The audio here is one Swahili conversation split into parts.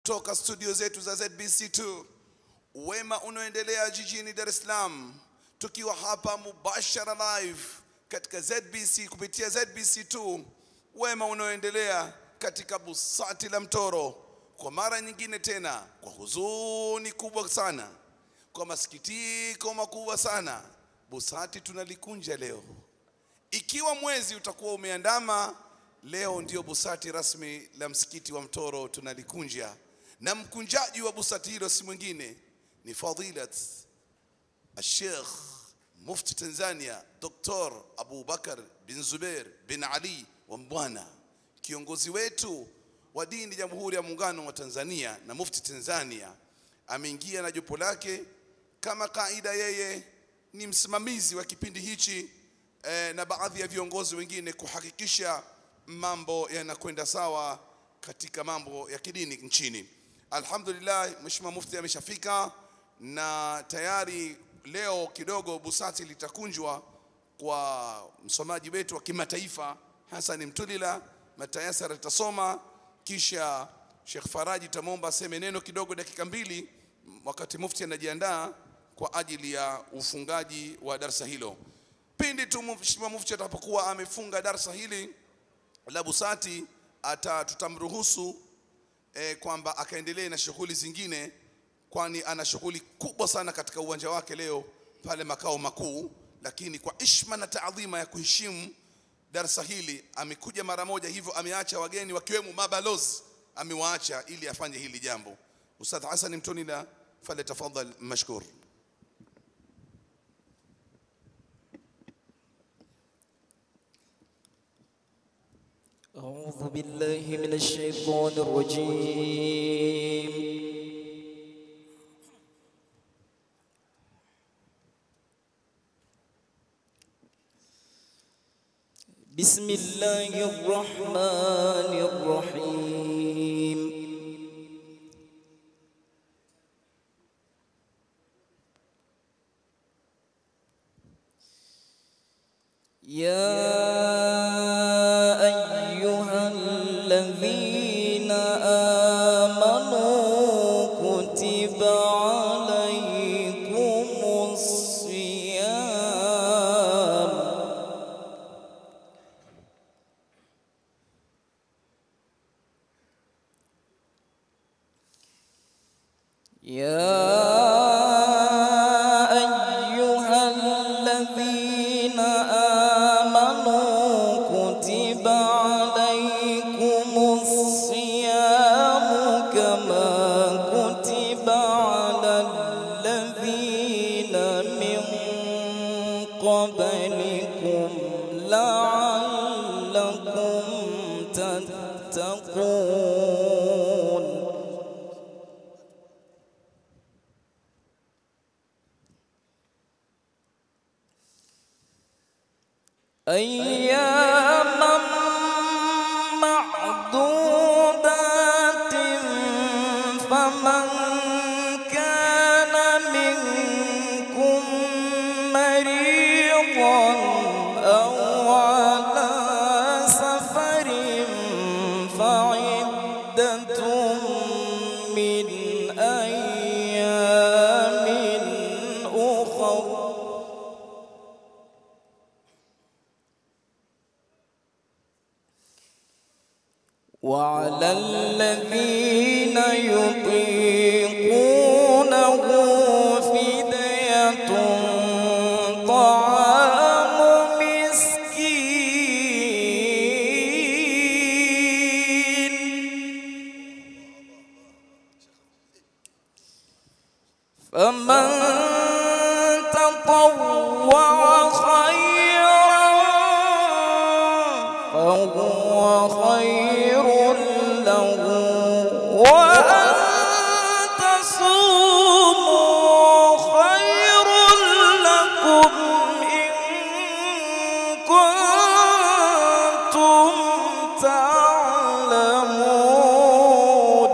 toka studio zetu za ZBC2 wema unaoendelea jijini Dar es Salaam, tukiwa hapa mubashara live katika ZBC kupitia ZBC2, wema unaoendelea katika busati la Mtoro kwa mara nyingine tena, kwa huzuni kubwa sana, kwa masikitiko makubwa sana, busati tunalikunja leo. Ikiwa mwezi utakuwa umeandama, leo ndio busati rasmi la msikiti wa Mtoro tunalikunja, na mkunjaji wa busati hilo si mwingine ni fadilat Sheikh Mufti Tanzania Dr. Abu Bakar bin Zubair bin Ali wa Mbwana, kiongozi wetu wa dini Jamhuri ya Muungano wa Tanzania na Mufti Tanzania, ameingia na jopo lake. Kama kaida, yeye ni msimamizi wa kipindi hichi eh, na baadhi ya viongozi wengine kuhakikisha mambo yanakwenda sawa katika mambo ya kidini nchini. Alhamdulillah, Mheshimiwa Mufti ameshafika na tayari leo kidogo busati litakunjwa kwa msomaji wetu wa kimataifa Hassan Mtulila. Matayasara litasoma kisha Sheikh Faraji tamwomba aseme neno kidogo dakika mbili, wakati mufti anajiandaa kwa ajili ya ufungaji wa darsa hilo. Pindi tu Mheshimiwa Mufti atakapokuwa amefunga darsa hili la busati, ata tutamruhusu eh, kwamba akaendelee na shughuli zingine, kwani ana shughuli kubwa sana katika uwanja wake leo pale makao makuu. Lakini kwa ishma na taadhima ya kuheshimu darsa hili amekuja mara moja, hivyo ameacha wageni wakiwemo mabalozi, amewaacha ili afanye hili jambo. Ustadh Hassan Mtonila, falyatafadhal mashkur. أعوذ بالله من الشيطان الرجيم بسم الله الرحمن الرحيم يا أيها الذين آمنوا كتب عليكم الصيام يا أيها الذين آمنوا كتب عليكم الصيام كما كتب على الذين من قبلكم لعلكم تتقون أياما معدودات فمن كان منكم مريضا أو على سفر فعدة من أيام أخر وعلى الذين يطيقونه فدية طعام مسكين فمن تطوع خيرا فهو خير له وأن تصوموا خير لكم إن كنتم تعلمون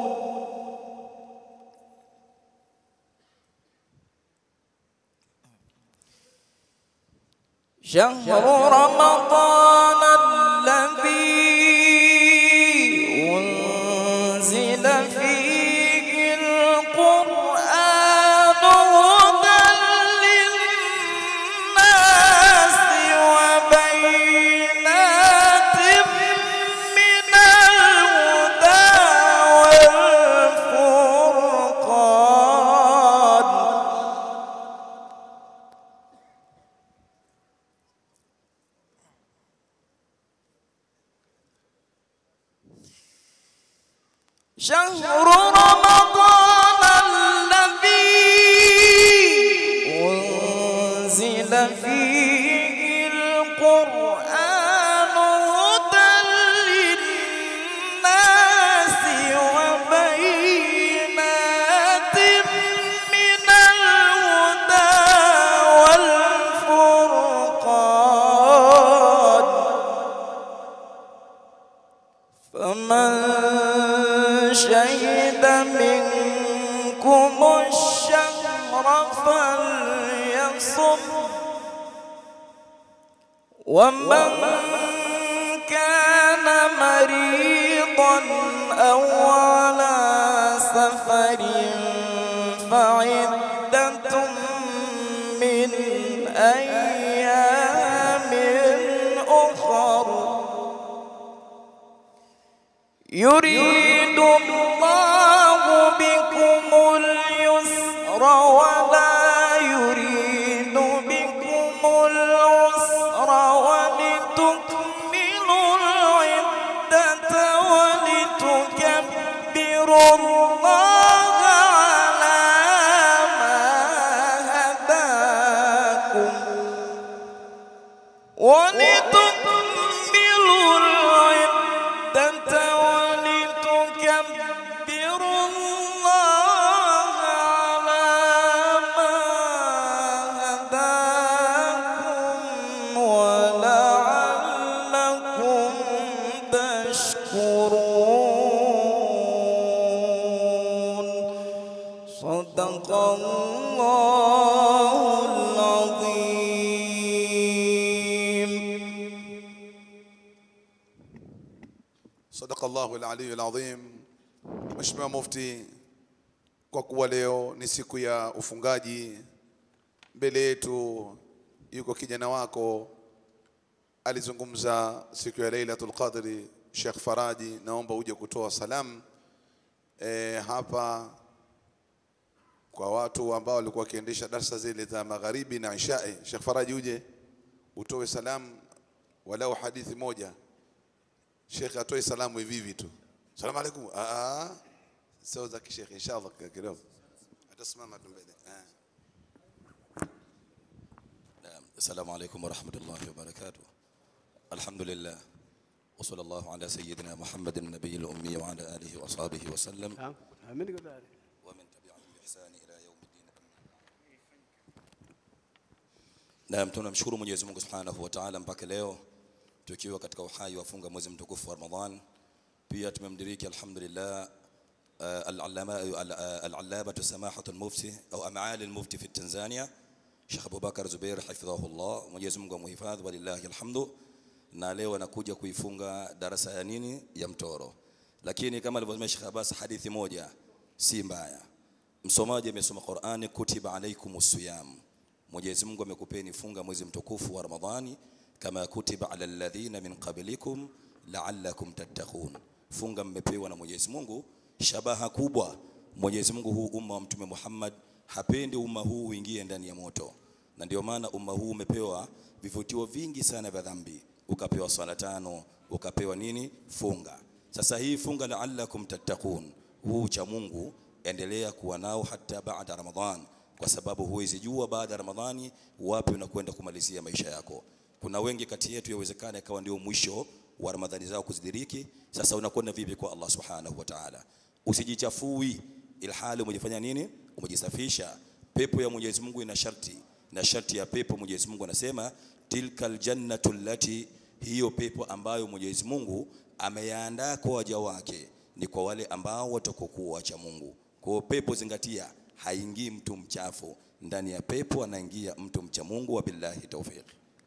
شهر رمضان الذي أنزل فيه شهر رمضان الذي أنزل فيه القرآن هدى للناس وبينات من الهدى والفرقان فمن شهد منكم الشهر فليصم ومن كان مريضا أو على سفر فعدة من أيام أخر يريد الله بكم اليسر ولا يريد بكم العسر ولتكملوا العدة ولتكبروا الله على ما هداكم ولتكملوا العدة ولتكبروا الله على ما هداكم ولعلكم تشكرون صدق الله العظيم Sadaqa Allahu al-aliyu al-azim. Mheshimiwa Mufti, kwa kuwa leo ni siku ya ufungaji, mbele yetu yuko kijana wako alizungumza siku ya Lailatul Qadri, Sheikh Faraji, naomba uje kutoa salamu e, hapa kwa watu ambao walikuwa wakiendesha darsa zile za magharibi na ishai. Sheikh Faraji, uje utoe salamu walau hadithi moja. Sheikh atoe salamu hivi hivi tu. Salamu alaikum. Ah, ah. sio za kishekhe inshallah kidogo. Atasimama tu mbele. Ah. نعم السلام عليكم ورحمة الله وبركاته الحمد لله وصلى الله على سيدنا محمد النبي الأمي وعلى آله وأصحابه وسلم ومن تبعهم بإحسان إلى يوم الدين Naam, tunamshukuru Mwenyezi Mungu Subhanahu wa Ta'ala mpaka leo tukiwa katika uhai wa funga mwezi mtukufu wa Ramadhan. Pia tumemdiriki alhamdulillah uh, al-allama al- uh, al-allamatu samahatu al-mufti au amaali al-mufti fi Tanzania Sheikh Abubakar Zubair hafidhahullah, Mwenyezi Mungu amhifadhi, walillahi alhamdu. Na leo anakuja kuifunga darasa ya nini ya mtoro, lakini kama alivyosema Sheikh Abbas, hadithi moja si mbaya. Msomaji amesoma Qur'ani, kutiba alaikumus siyam, Mwenyezi Mungu amekupeni funga mwezi mtukufu wa Ramadhani, kama kutiba ala alladhina min qablikum la'allakum tattaqun. Funga mmepewa na Mwenyezi Mungu, shabaha kubwa. Mwenyezi Mungu huu umma wa Mtume Muhammad hapendi umma huu uingie ndani ya moto, na ndio maana umma huu umepewa vivutio vingi sana vya dhambi, ukapewa swala tano, ukapewa nini, funga. Sasa hii funga la'allakum tattaqun, huu cha Mungu endelea kuwa nao hata baada Ramadhan, kwa sababu huwezi jua baada ya Ramadhani wapi unakwenda kumalizia maisha yako. Kuna wengi kati yetu yawezekana ikawa ndio mwisho wa Ramadhani zao kuzidiriki. Sasa unakwenda vipi kwa Allah subhanahu wa ta'ala? Usijichafui ilhali umejifanya nini? Umejisafisha. Pepo ya Mwenyezi Mungu ina sharti, na sharti ya pepo Mwenyezi Mungu anasema tilkal jannatu allati, hiyo pepo ambayo Mwenyezi Mungu ameyaandaa kwa waja wake ni kwa wale ambao watakokuwa wacha Mungu. Kwa hiyo pepo, zingatia, haingii mtu mchafu ndani ya pepo, anaingia mtu mcha Mungu. Wabillahi tawfiq.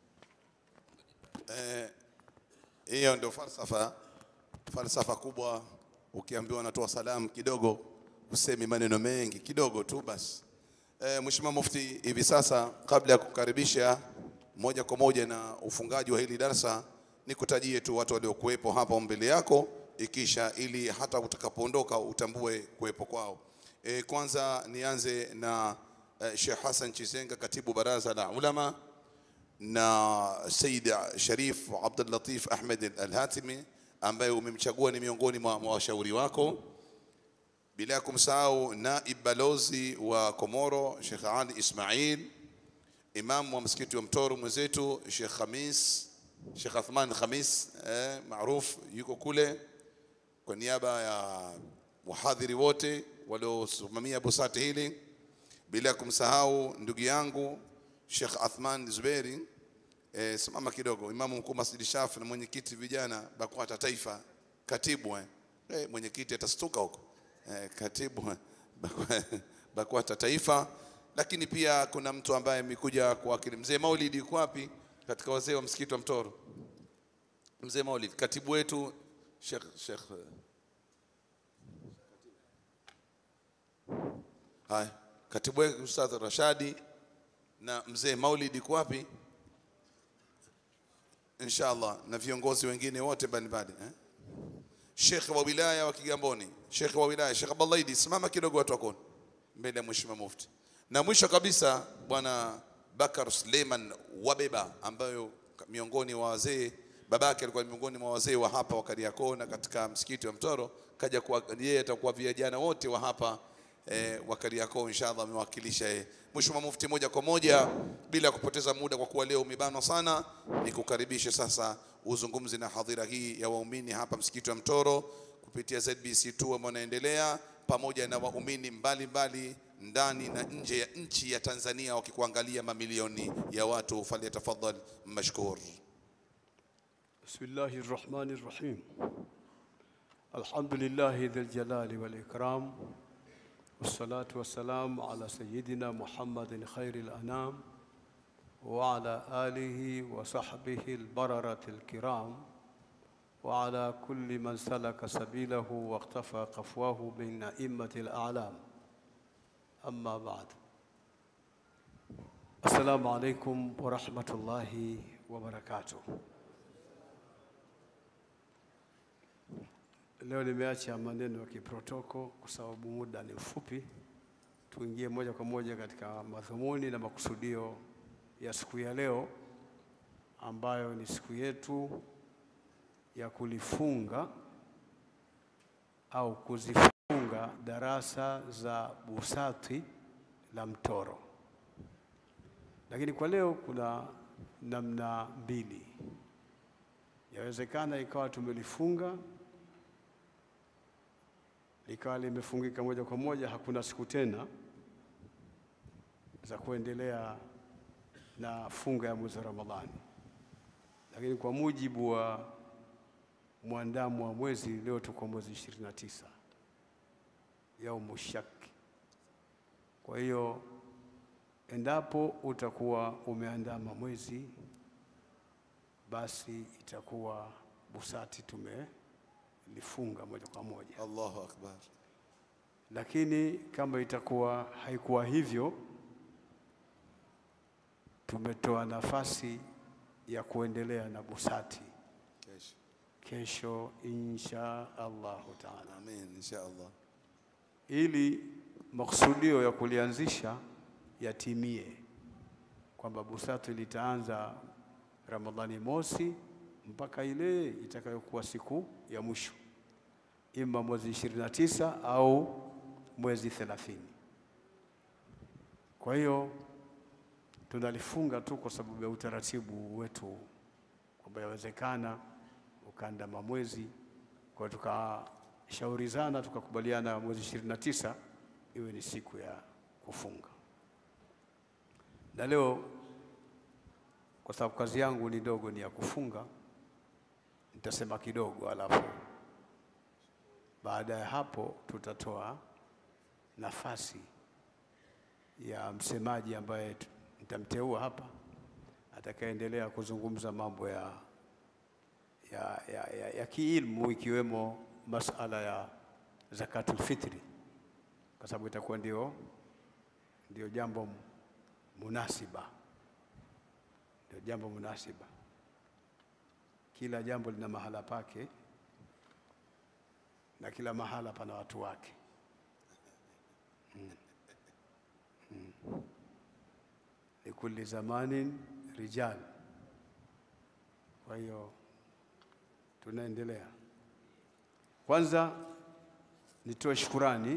Hiyo ndio falsafa, falsafa kubwa. Ukiambiwa unatoa salamu kidogo, usemi maneno mengi kidogo tu basi. E, Mheshimiwa Mufti, hivi sasa kabla ya kukaribisha moja kwa moja na ufungaji wa hili darasa, nikutajie tu watu waliokuwepo hapa mbele yako, ikisha ili hata utakapoondoka utambue kuwepo kwao. E, kwanza nianze na e, Sheikh Hassan Chisenga, katibu baraza la ulama na Said Sharif Abdul Latif Ahmed Al-Hatimi ambaye umemchagua ni miongoni mwa mwa washauri wako. bila ya kumsahau naib balozi wa Komoro Sheikh Ali Ismail, imam wa msikiti wa Mtoro mwenzetu Sheikh Khamis, Sheikh Athman Khamis eh, maruf yuko kule kwa niaba ya wahadhiri wote waliosimamia busati hili, bila ya kumsahau ndugu yangu Sheikh Athman Zuberi eh, simama kidogo, imamu mkuu Masjidi Shafi na mwenyekiti vijana BAKWATA taifa, katibu eh, eh, mwenyekiti atastuka huko eh, katibu eh, BAKWA- BAKWATA taifa. Lakini pia kuna mtu ambaye amekuja kuwakili mzee Maulidi, yuko wapi katika wazee wa msikiti wa Mtoro? Mzee Maulid, katibu wetu Sheikh Sheikh eh, Haya, katibu wetu Ustadh Rashadi na mzee Maulid yuko wapi? Inshallah na viongozi wengine wote mbalimbali eh? Sheikh wa wilaya wa Kigamboni, Sheikh wa wilaya Sheikh Abdallah Idi, simama kidogo watu wakoni mbele ya Mheshimiwa Mufti. Na mwisho kabisa Bwana Bakar Suleiman Wabeba ambayo miongoni mwa wazee babake alikuwa miongoni mwa wazee wa hapa wa Kariakoo na katika msikiti wa Mtoro, kaja kuwa yeye atakuwa vijana wote wa hapa eh, wa Kariakoo inshallah amewakilisha yeye. Mheshimiwa Mufti, moja kwa moja bila kupoteza muda, kwa kuwa leo umebanwa sana, nikukaribishe sasa uzungumzi na hadhira hii ya waumini hapa msikiti wa Mtoro kupitia ZBC2 ambao unaendelea pamoja na waumini mbalimbali ndani na nje ya nchi ya Tanzania wakikuangalia mamilioni ya watu. Falyatafadhal mashkur. بسم الله الرحمن الرحيم الحمد لله ذي الجلال والإكرام والصلاة والسلام على سيدنا محمد خير الأنام وعلى آله وصحبه البررة الكرام وعلى كل من سلك سبيله واقتفى قفواه من أئمة الأعلام أما بعد السلام عليكم ورحمة الله وبركاته Leo nimeacha maneno ya kiprotoko kwa sababu muda ni mfupi. Tuingie moja kwa moja katika madhumuni na makusudio ya siku ya leo ambayo ni siku yetu ya kulifunga au kuzifunga darasa za busati la Mtoro. Lakini kwa leo kuna namna mbili. Yawezekana ikawa tumelifunga likawa limefungika moja kwa moja, hakuna siku tena za kuendelea na funga ya mwezi wa Ramadhani. Lakini kwa mujibu wa mwandamo wa mwezi, leo tuko mwezi 29 yaumu shaki. Kwa hiyo endapo utakuwa umeandama mwezi, basi itakuwa busati tumelifunga moja kwa moja. Allahu akbar. Lakini kama itakuwa haikuwa hivyo, tumetoa nafasi ya kuendelea na busati Kesho. kesho insha Allahu taala, Amin insha Allah. ili makusudio ya kulianzisha yatimie, kwamba busati litaanza Ramadhani mosi mpaka ile itakayokuwa siku ya mwisho, ima mwezi 29 au mwezi 30. Kwa hiyo tunalifunga tu kwa sababu ya utaratibu wetu, kwamba yawezekana ukaandama mwezi, kwa hiyo tukashaurizana tukakubaliana mwezi 29 iwe ni siku ya kufunga. Na leo kwa sababu kazi yangu ni ndogo, ni ya kufunga, nitasema kidogo, alafu baada ya hapo tutatoa nafasi ya msemaji ambaye tu- nitamteua hapa atakayeendelea kuzungumza mambo ya, ya, ya, ya, ya kiilmu ikiwemo masala ya zakatul fitri, kwa sababu itakuwa ndio, ndio jambo munasiba ndio jambo munasiba. Kila jambo lina mahala pake na kila mahala pana watu wake. Mm. Mm. Likulli zamanin rijal. Kwa hiyo tunaendelea. Kwanza nitoe shukurani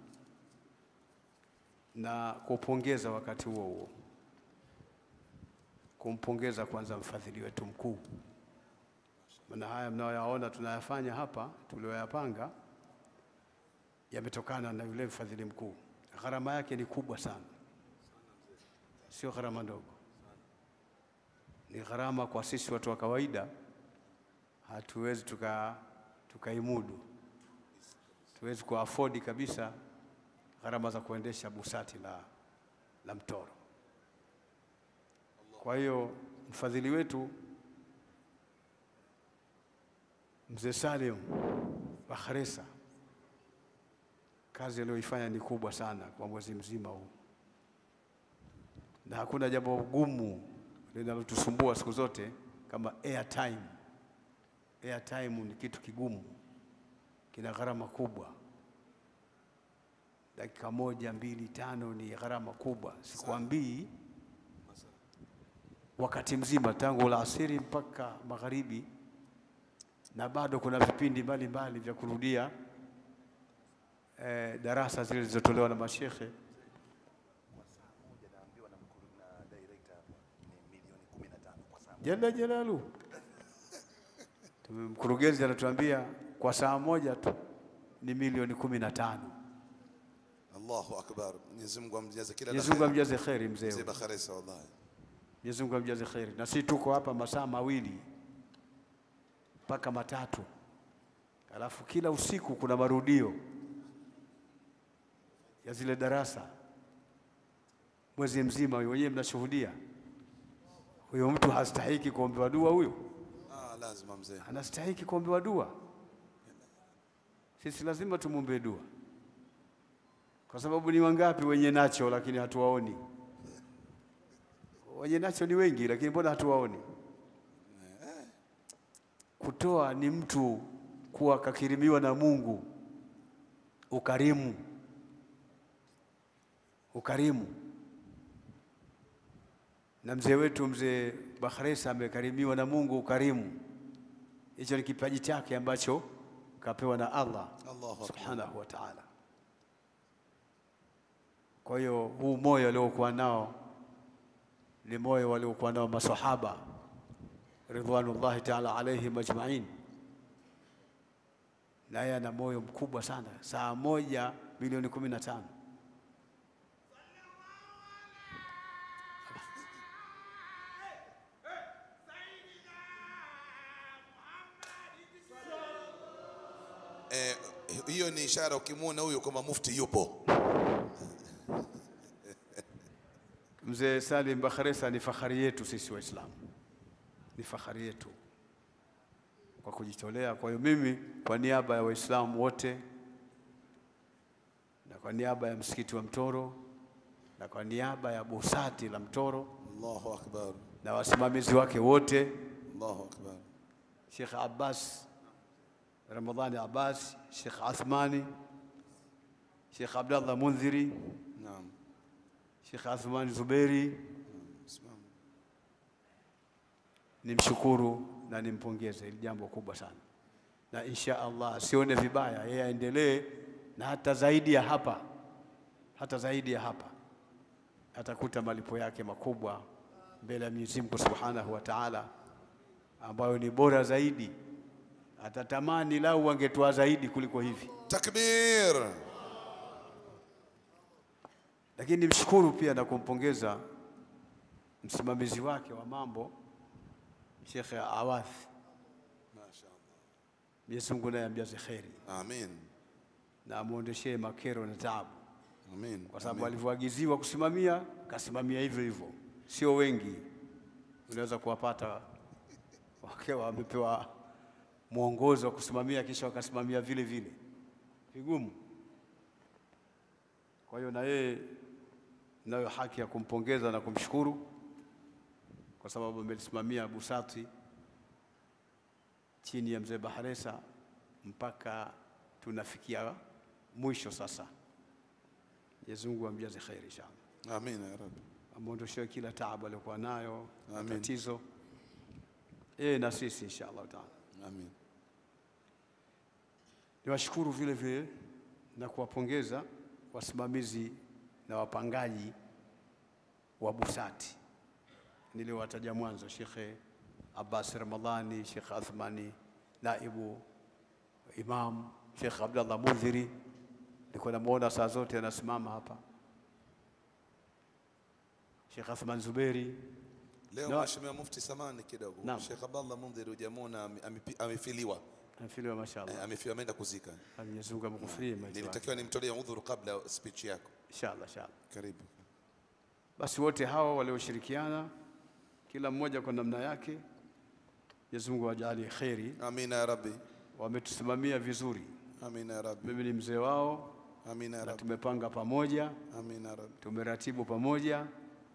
na kupongeza wakati huo huo, kumpongeza kwanza mfadhili wetu mkuu, maana haya mnayoyaona tunayafanya hapa tulioyapanga yametokana na yule mfadhili mkuu. Gharama yake ni kubwa sana, sio gharama ndogo, ni gharama kwa sisi watu wa kawaida, hatuwezi tuka tukaimudu, tuwezi kuafodi kabisa gharama za kuendesha busati la, la Mtoro. Kwa hiyo mfadhili wetu mzee Salim Bakhresa kazi aliyoifanya ni kubwa sana kwa mwezi mzima huu, na hakuna jambo gumu linalotusumbua siku zote kama airtime. Airtime ni kitu kigumu, kina gharama kubwa. Dakika moja, mbili, tano ni gharama kubwa, sikwambii wakati mzima tangu alasiri mpaka magharibi, na bado kuna vipindi mbalimbali vya kurudia eh, darasa zile zilizotolewa na mashekhe jalla jalalu. Tume- Mkurugenzi anatuambia kwa saa moja tu ni milioni kumi na tano. Allahu akbar. Mwenyezi Mungu amjaze kila la Mwenyezi Mungu kheri. amjaze kheri mzee. Mzee huyu. Bakhresa wallahi. Mwenyezi Mungu amjaze kheri. Na sisi tuko hapa masaa mawili mpaka matatu, alafu kila usiku kuna marudio ya zile darasa mwezi mzima. Wenyewe mnashuhudia, huyo mtu hastahiki kuombewa dua huyo? Ah, lazima mzee. anastahiki kuombewa dua. Sisi lazima tumwombee dua, kwa sababu ni wangapi wenye nacho lakini hatuwaoni? Wenye nacho ni wengi, lakini mbona hatuwaoni? Kutoa ni mtu kuwa kakirimiwa na Mungu, ukarimu, ukarimu. Na mzee wetu mzee Bakhresa amekarimiwa na Mungu ukarimu. Hicho ni kipaji chake ambacho kapewa na Allah Allahu akbar. subhanahu wa ta'ala. Kwa hiyo huu moyo aliokuwa nao ni moyo waliokuwa nao masahaba ridwanullahi ta'ala alaihim ajma'in, naye ana moyo mkubwa sana. Saa moja milioni kumi na tano Eh, hiyo ni ishara ukimwona huyo kwamba mufti yupo. Mzee Salim Bakhresa ni fahari yetu sisi Waislamu, ni fahari yetu kwa kujitolea. Kwa hiyo mimi kwa niaba ya Waislamu wote na kwa niaba ya msikiti wa Mtoro na kwa niaba ya busati la Mtoro Allahu akbar. na wasimamizi wake wote, Allahu akbar. Sheikh Abbas Ramadhani Abbas, Sheikh Athmani, Sheikh Abdallah Mundhiri, Naam. Sheikh Athmani Zuberi, Simama. nimshukuru na nimpongeze, hili jambo kubwa sana, na insha Allah asione vibaya, yeye aendelee na hata zaidi ya hapa, hata zaidi ya hapa atakuta malipo yake makubwa mbele ya Mwenyezi Mungu Subhanahu wa Ta'ala, ambayo ni bora zaidi. Atatamani lau wangetoa zaidi kuliko hivi, Takbir. lakini nimshukuru pia na kumpongeza msimamizi wake wa mambo Sheikh Awath, Mashaallah. Mwenyezi Mungu naye amjaze kheri Amin. na amwondeshee makero na taabu, Amin. kwa sababu Amin. alivyoagiziwa kusimamia kasimamia hivyo hivyo. Sio wengi unaweza kuwapata wakiwa wamepewa mwongozo wa kusimamia kisha wakasimamia vile vile, vigumu. Kwa hiyo na yeye nayo haki ya kumpongeza na kumshukuru kwa sababu amelisimamia busati chini ya mzee Baharesa mpaka tunafikia mwisho sasa. Mwenyezi Mungu amjaze kheri inshallah, Amin ya Rabbi. amwondoshewe kila taabu aliyokuwa nayo, Amin. matatizo yeye na sisi inshallah taala. Amin. Niwashukuru vile vile na kuwapongeza wasimamizi na wapangaji wa busati niliowataja mwanzo, Shekhe Abbas Ramadhani, Shekhe Athmani naibu imam, Shekhe Abdallah Mudhiri, nilikuwa namwona saa zote anasimama hapa, Shekhe Athman Zuberi Leo Na- Mheshimiwa Mufti, samani kidogo, Naam. Sheikh Abdallah Mundhir hujamwona ame- amepi- amefiliwa, Nafiliwa, Eh, mashallah. amefiwa, ameenda kuzika. Mwenyezi Mungu amkufurie maiti wake. Nilitakiwa nimtolee udhuru kabla ya speech yako. Inshallah, inshallah. Karibu. Basi wote hawa walioshirikiana, kila mmoja kwa namna yake, Mwenyezi Mungu awajalie kheri, Amina ya Rabbi, wametusimamia vizuri. amina ya Rabbi, Mimi ni mzee wao amina ya na Rabbi, tumepanga pamoja, amina ya Rabbi. tumeratibu pamoja,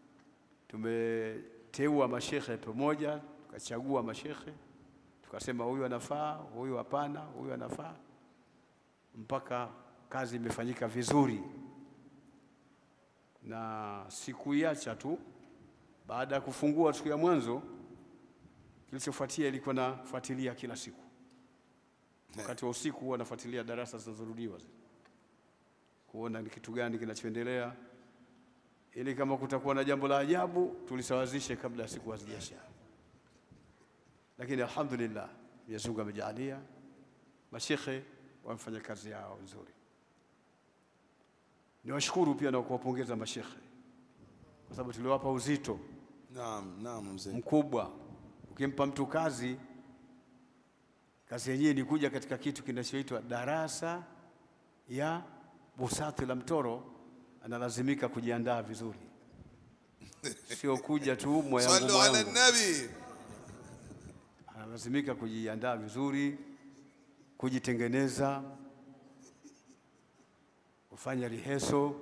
tumeteua mashekhe pamoja, tukachagua mashekhe, tukasema huyu anafaa, huyu hapana, huyu anafaa, mpaka kazi imefanyika vizuri, na sikuiacha tu. Baada ya kufungua siku ya mwanzo, kilichofuatia ilikuwa nafuatilia kila siku. Wakati wa usiku huwa nafuatilia darasa zinazorudiwa zile kuona ni kitu gani kinachoendelea, ili kama kutakuwa na jambo la ajabu tulisawazishe kabla ya siku hazijaisha. Lakini alhamdulillah, Mwenyezi Mungu amejalia, mashekhe wamefanya kazi yao nzuri. Niwashukuru pia na kuwapongeza mashekhe kwa sababu tuliwapa uzito Naam, naam mzee. mkubwa. Ukimpa mtu kazi, kazi yenyewe ni kuja katika kitu kinachoitwa darasa ya busati la mtoro, analazimika kujiandaa vizuri, sio kuja tu moya Sallu ngumu ala yangu. nabi. Analazimika kujiandaa vizuri, kujitengeneza, kufanya riheso,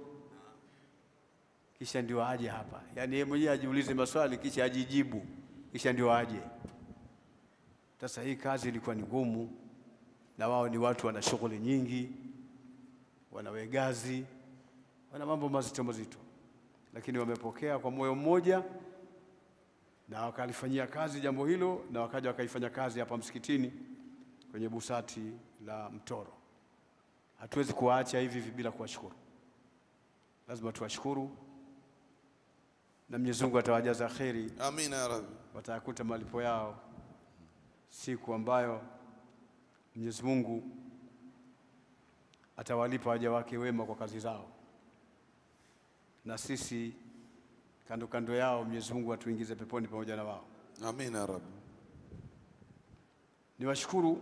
kisha ndio aje hapa. Yaani yeye mwenyewe ajiulize maswali kisha ajijibu, kisha ndio aje. Sasa hii kazi ilikuwa ni ngumu, na wao ni watu wana shughuli nyingi, wana wegazi, wana mambo mazito mazito, lakini wamepokea kwa moyo mmoja na wakalifanyia kazi jambo hilo, na wakaja wakaifanya kazi hapa msikitini kwenye busati la Mtoro. Hatuwezi kuwaacha hivi hivi bila kuwashukuru, lazima tuwashukuru, na Mwenyezi Mungu atawajaza kheri, Amina ya Rabbi. watayakuta malipo yao siku ambayo Mwenyezi Mungu atawalipa waja wake wema kwa kazi zao, na sisi kando kando yao Mwenyezi Mungu atuingize peponi pamoja na wao. Amina ya Rabbi. Niwashukuru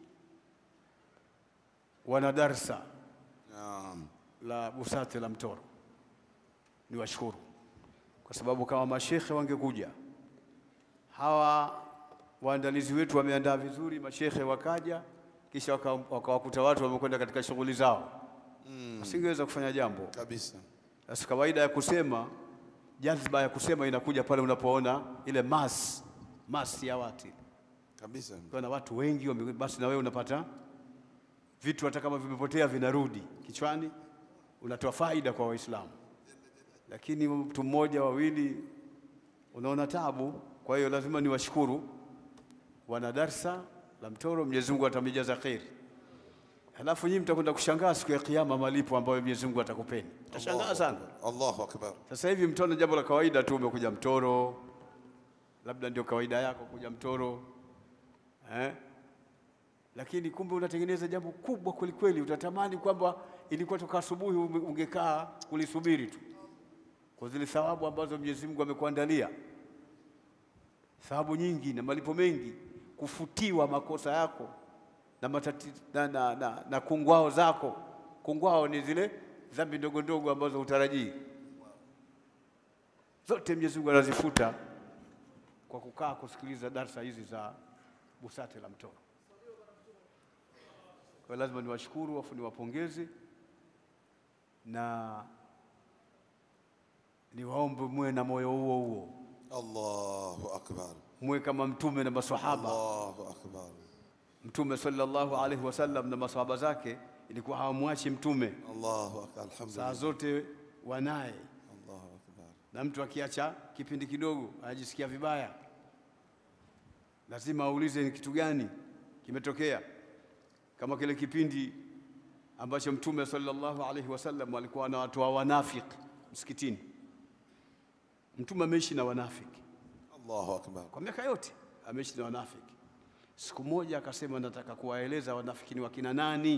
wana darsa Naam. la busati la Mtoro, niwashukuru kwa sababu kama mashekhe wangekuja hawa waandalizi wetu wameandaa vizuri, mashekhe wakaja, kisha waka- wakawakuta watu wamekwenda katika shughuli zao, wasingeweza kufanya jambo. Kabisa. Sasa kawaida ya kusema, jadhba ya kusema inakuja pale unapoona ile mass mass ya watu Kabisa. ukiwa na watu wengi wame- basi na wewe unapata vitu hata kama vimepotea vinarudi kichwani, unatoa faida kwa Waislamu. Lakini mtu mmoja wawili unaona tabu. Kwa hiyo lazima niwashukuru wana darsa la Mtoro, Mwenyezi Mungu atamijaza kheri. Halafu nyinyi mtakwenda kushangaa siku ya Kiyama malipo ambayo Mwenyezi Mungu atakupeni, mtashangaa Allahu sana. Akbar. Allahu Akbar. Sasa hivi mtaona jambo la kawaida tu, umekuja Mtoro, labda ndio kawaida yako kuja Mtoro eh? Lakini kumbe unatengeneza jambo kubwa kweli kweli, utatamani kwamba ilikuwa toka asubuhi ume- ungekaa kulisubiri tu kwa zile thawabu ambazo Mwenyezi Mungu amekuandalia, thawabu nyingi na malipo mengi, kufutiwa makosa yako na, matati, na, na, na, na kungwao zako. Kungwao ni zile dhambi ndogo ndogo ambazo hutarajii zote Mwenyezi Mungu anazifuta kwa kukaa kusikiliza darsa hizi za busate la Mtoro. Kwa hiyo lazima niwashukuru afu niwapongeze na niwaombe muwe na moyo huo huo, Allahu Akbar. muwe kama mtume na maswahaba. Allahu Akbar. Mtume sallallahu alaihi wasallam na maswahaba zake ilikuwa hawamwachi mtume, Allahu Akbar. saa Alhamdulillah. zote wanaye, Allahu Akbar. na mtu akiacha kipindi kidogo anajisikia vibaya, lazima aulize ni kitu gani kimetokea. Kama kile kipindi ambacho Mtume sallallahu alaihi wasallam alikuwa anawatoa wanafiki msikitini. Mtume ameishi na wanafiki Allahu akbar. kwa miaka yote, ameishi na wanafiki. Siku moja akasema, nataka kuwaeleza wanafiki ni wakina nani.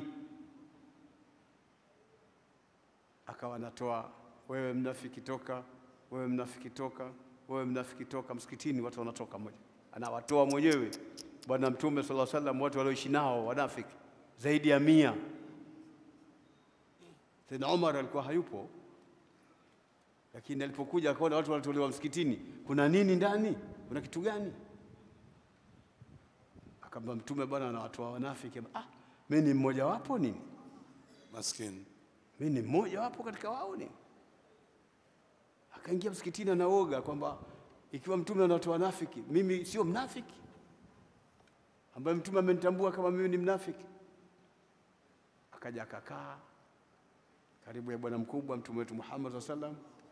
Akawa anatoa wewe mnafiki toka, wewe mnafiki toka, wewe mnafiki toka. Msikitini watu wanatoka moja, anawatoa mwenyewe Bwana Mtume sallallahu alaihi wasallam, watu walioishi nao wanafiki zaidi ya mia. Sayyidina Umar alikuwa hayupo, lakini alipokuja akaona watu wanatolewa msikitini, kuna nini ndani? Kuna kitu gani? Akamwambia Mtume, bwana anawatoa wanafiki. Ah, mimi ni mmoja wapo nini? Maskini. mimi ni mmoja wapo katika wao ni akaingia msikitini anaoga kwamba ikiwa mtume anatoa wanafiki mimi sio mnafiki ambaye mtume amenitambua kama mimi ni mnafiki akaja akakaa karibu ya bwana mkubwa mtume wetu Muhammad SAW sallam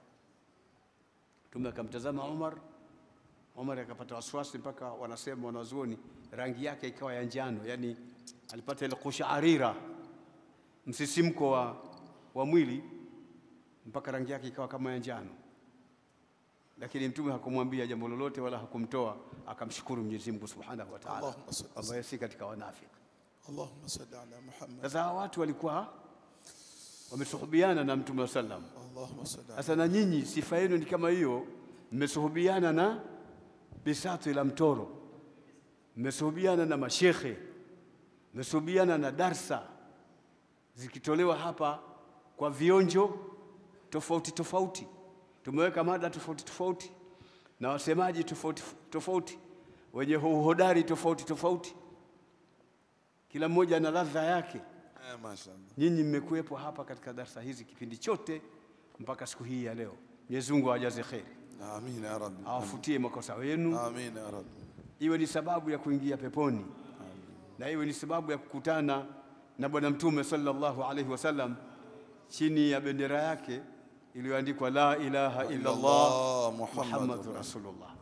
mtume akamtazama Umar Umar akapata wasiwasi mpaka wanasema wanazuoni rangi yake ikawa ya njano yani alipata ile kushaarira msisimko wa, wa mwili mpaka rangi yake ikawa kama ya njano, lakini mtume hakumwambia jambo lolote wala hakumtoa, akamshukuru Mwenyezi Mungu Subhanahu wa Ta'ala, Allahumma salli- ambaye si katika wanafiki. Allahumma salli ala Muhammad. Sasa hawa watu walikuwa wamesuhubiana na mtume wa sallam. Allahumma salli ala Sasa na nyinyi sifa yenu ni kama hiyo, mmesuhubiana na Bisatu ila Mtoro, mmesuhubiana na mashekhe, mmesuhubiana na darsa zikitolewa hapa kwa vionjo tofauti tofauti. Tumeweka mada tofauti tofauti na wasemaji tofauti tofauti, wenye uhodari tofauti tofauti, kila mmoja ana ladha yake. Eh, mashallah. Nyinyi mmekuwepo hapa katika darsa hizi kipindi chote mpaka siku hii ya leo. Mwenyezi Mungu awajaze kheri, Amin ya Rabbi. awafutie makosa wenu, Amin ya Rabbi. iwe ni sababu ya kuingia peponi na iwe ni sababu ya kukutana na Bwana Mtume sallallahu alaihi wasallam chini ya bendera yake iliyoandikwa la ilaha illa Allah Allah, Muhammadur Muhammadur Rasulullah,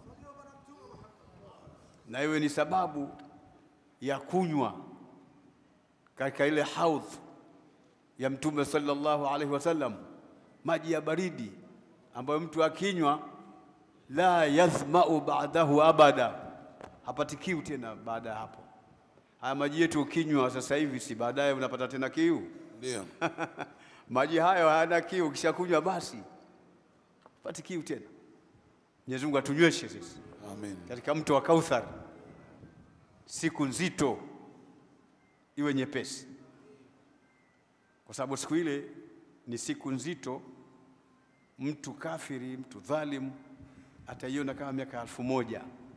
na iwe ni sababu ya kunywa katika ile haudh ya Mtume sallallahu alaihi wasallam, maji ya baridi ambayo mtu akinywa la yathmau ba'dahu abada, hapati kiu tena baada ya hapo. Haya maji yetu ukinywa sasa hivi, si baadaye unapata tena kiu? Ndio. Maji hayo hayana kiu, ukishakunywa basi pati kiu tena. Mwenyezi Mungu atunyweshe sisi Amin. katika mto wa Kauthar, siku nzito iwe nyepesi, kwa sababu siku ile ni siku nzito. Mtu kafiri, mtu dhalimu ataiona kama miaka elfu moja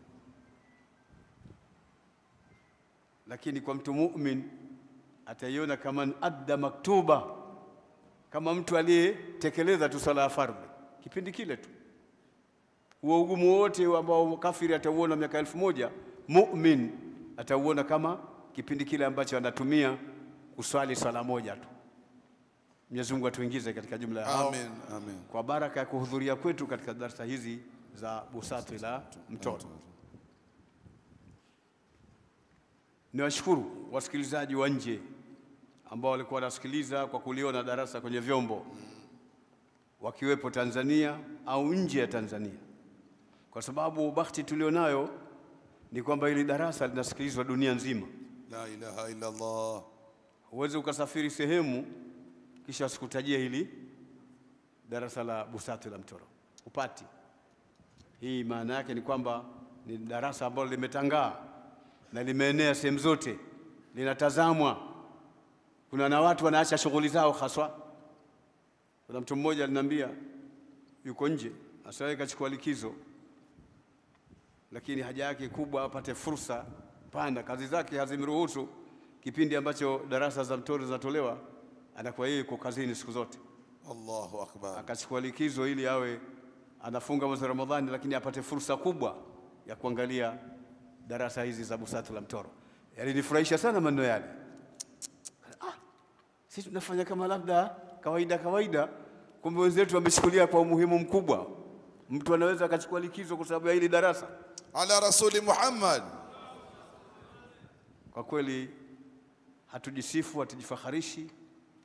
lakini kwa mtu mumin ataiona kama adda maktuba, kama mtu aliyetekeleza tu sala ya fardhi kipindi kile tu. Huo ugumu wote ambao kafiri atauona miaka elfu moja mumin atauona kama kipindi kile ambacho anatumia kuswali swala moja tu. Mwenyezi Mungu atuingize katika jumla ya hao Amin. Amin. kwa baraka ya kuhudhuria kwetu katika darsa hizi za Busatu ila Mtoro. Niwashukuru wasikilizaji wa nje ambao walikuwa wanasikiliza kwa kuliona darasa kwenye vyombo, wakiwepo Tanzania au nje ya Tanzania, kwa sababu bahati tulionayo ni kwamba hili darasa linasikilizwa dunia nzima. La ilaha illa Allah. Huwezi ukasafiri sehemu kisha wasikutajie hili darasa la Busatu la Mtoro, upati. Hii maana yake ni kwamba ni darasa ambalo limetangaa na limeenea sehemu zote, linatazamwa. Kuna na watu wanaacha shughuli zao haswa. Kuna mtu mmoja aliniambia yuko nje, asiwahi kachukua likizo, lakini haja yake kubwa apate fursa pana, kazi zake hazimruhusu. Kipindi ambacho darasa za Mtoro zinatolewa, anakuwa yeye yuko kazini siku zote Allahu akbar. akachukua likizo ili awe anafunga mwezi wa Ramadhani, lakini apate fursa kubwa ya kuangalia darasa hizi za Busatu la Mtoro. Yalinifurahisha sana maneno yale. Ah, sisi tunafanya kama labda kawaida kawaida, kumbe wenzetu wamechukulia kwa umuhimu mkubwa. Mtu anaweza akachukua likizo kwa sababu ya hili darasa. Ala Rasuli Muhammad. Kwa kweli hatujisifu, hatujifaharishi,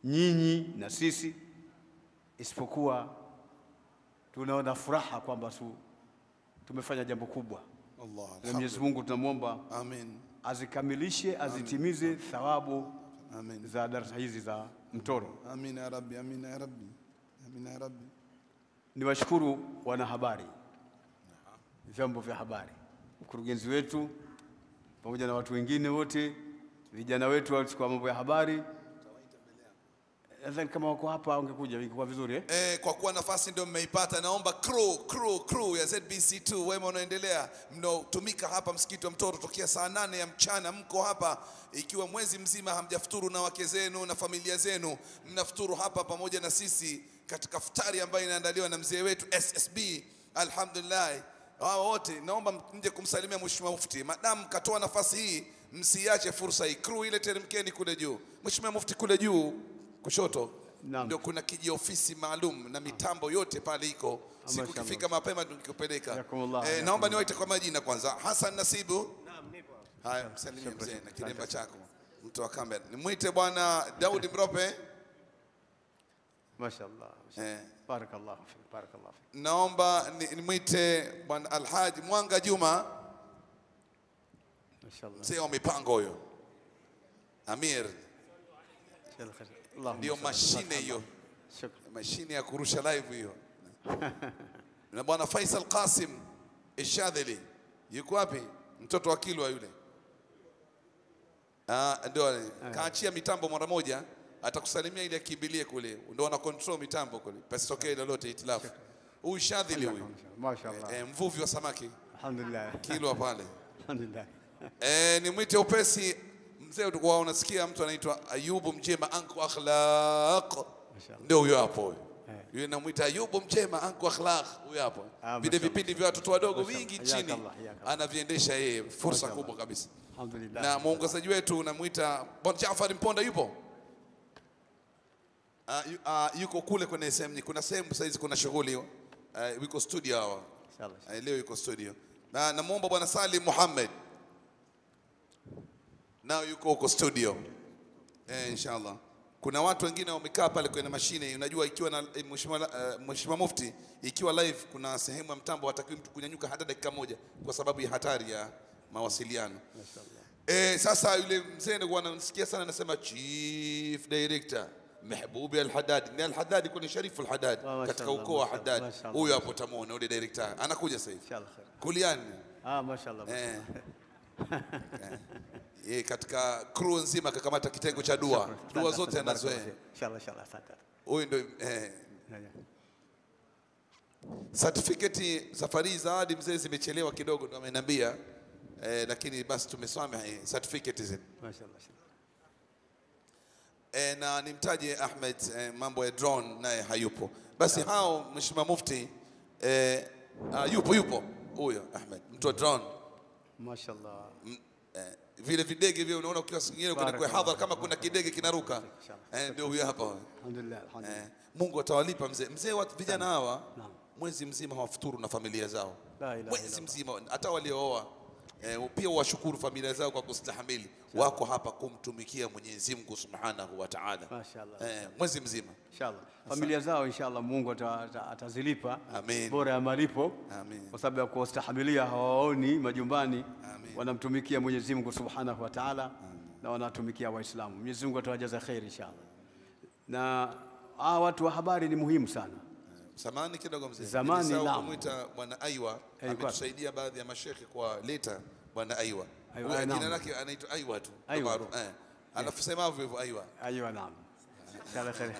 nyinyi na sisi, isipokuwa tunaona furaha kwamba tu, tumefanya jambo kubwa, Allah na Mwenyezi Mungu tunamwomba amin azikamilishe, azitimize thawabu amin za darasa hizi za Mtoro. amin ya rabbi amin ya rabbi amin ya rabbi Niwashukuru wanahabari, vyombo vya habari, mkurugenzi wetu pamoja na watu wengine wote, vijana wetu wa mambo ya habari. Nadhani kama wako hapa ungekuja ingekuwa vizuri eh? Eh, kwa kuwa nafasi ndio mmeipata, naomba crew, crew, crew ya ZBC2 wema unaendelea, mnaotumika hapa msikiti wa Mtoro tokea saa nane ya mchana, mko hapa ikiwa mwezi mzima hamjafuturu na wake zenu na familia zenu, mnafuturu hapa pamoja na sisi katika futari ambayo inaandaliwa na mzee wetu SSB. Alhamdulillah, hao wote naomba mje kumsalimia Mheshimiwa Mufti. Madamu katoa nafasi hii, msiache fursa hii. Crew ile teremkeni kule juu. Mheshimiwa Mufti kule juu kushoto Naam. ndio kuna kijiofisi maalum na mitambo yote pale iko. Siku Mashallah. kifika mapema tukikupeleka. Jazakumullah, Eh, jazakumullah. naomba niwaite kwa majina kwanza. Hassan Nasibu. Haya, msalimie mzee na kilemba chako. Mtu wa kamera. Nimwite bwana Daudi Mrope. Mashaallah. Eh, Barakallahu fik, barakallahu fik. naomba ni- nimwite bwana Alhaji Mwanga Juma, Mashaallah. mzee wa mipango huyo. Amir Inshallah khair. Allahumma ndio salli. mashine hiyo. Shukran. mashine ya kurusha live hiyo na bwana Faisal Qasim Ishadhili yuko wapi? Mtoto wa Kilwa yule. Ah, ndio kaachia mitambo mara moja, atakusalimia ili akimbilie kule, ndio wana control mitambo kule, pasitokee lolote itilafu. Huyu Shadhili huyu Mashaallah. eh, mvuvi wa samaki Alhamdulillah. Kilwa pale. Alhamdulillah. Eh, nimwite upesi mzee, ulikuwa unasikia mtu anaitwa Ayubu Mjema anku akhlaq, Mashallah. ndio huyo hapo huyo. Eh. Yule namwita Ayubu Mjema anku akhlaq, huyo hapo. Ah, Vile mashallah. vipindi vya watoto wadogo Mashallah. vingi Hayakallah, chini hayakallah. anaviendesha yeye, fursa Mashallah. kubwa kabisa. Alhamdulillah. Na mwongozaji wetu unamwita Bwana Jaafar Mponda yupo? Ah, yu- ah, yuko kule kwenye sehemu, kuna sehemu sasa hizi kuna shughuli uh, yuko studio hawa Inshallah. Eh, leo yuko studio na namwomba bwana Salim Muhammad nao yuko huko studio eh, inshallah. Kuna watu wengine wamekaa pale kwenye mashine, unajua ikiwa na eh, mheshimiwa uh, mheshimiwa mufti, ikiwa live kuna sehemu ya mtambo hatakiwi mtu kunyanyuka hata dakika moja kwa sababu ya hatari ya mawasiliano. Eh, sasa yule mzee ndio anamsikia sana anasema chief director Mehbubi Al-Haddad. Ni Al-Haddad kwa ni Sharifu Al-Haddad Ah, katika mashallah, ukoo wa mashallah, Haddad. mashallah. Huyo hapo tamuona yule director anakuja sasa hivi. Inshallah khair. Kuliani. Ah, mashaallah. Eh. mashallah. Yeye katika crew nzima akakamata kitengo cha dua. Dua Asante, zote asante, anazoea. barakallahu fik. Inshallah, inshallah. Asante. Huyu ndio eh, Yeah, yeah. certificate safari za hadi mzee zimechelewa kidogo ndio ameniambia. Eh, lakini basi tumesamehe certificate zile. Mashaallah. inshallah. e, na nimtaje Ahmed e, mambo ya drone naye hayupo. Basi hao Mheshimiwa Mufti e, a, yupo yupo huyo Ahmed mtu wa drone Mashaallah. M- eh, vile videge vile unaona ukiwa singine kuna kwa Barakallah. hadhara kama kuna kidege kinaruka Inshallah. eh, ndio huyo hapa Alhamdulillah. Alhamdulillah. eh, Mungu atawalipa mzee mzee wa vijana hawa Naam. mwezi mzima hawafuturu na familia zao La ilaha mwezi illallah. mzima hata waliooa eh, pia washukuru familia zao kwa kustahamili wako hapa kumtumikia Mwenyezi Mungu Subhanahu wa Ta'ala Mashaallah. eh, mwezi mzima Inshallah. Familia zao inshallah Mungu ata- ata- atazilipa Amin. bora ya malipo Amin. kwa sababu ya kuwastahimilia hawaoni majumbani Amin. wanamtumikia Mwenyezi Mungu Subhanahu wa Ta'ala na wanatumikia Waislamu. Mwenyezi Mungu atawajaza kheri inshallah. Na hawa watu wa habari ni muhimu sana. Samani kidogo mzee. Zamani, Nilisahau naam. kumwita bwana Aiwa Eh, ametusaidia baadhi ya mashekhe kwa leta bwana Aiwa. Aiwa, Huyo eh, Jina naam. lake anaitwa Aiwa tu. Aiwa Ndo maarufu, Eh. Alafu semavyo hivyo Aiwa. Aywa, naam. Inshallah kheri.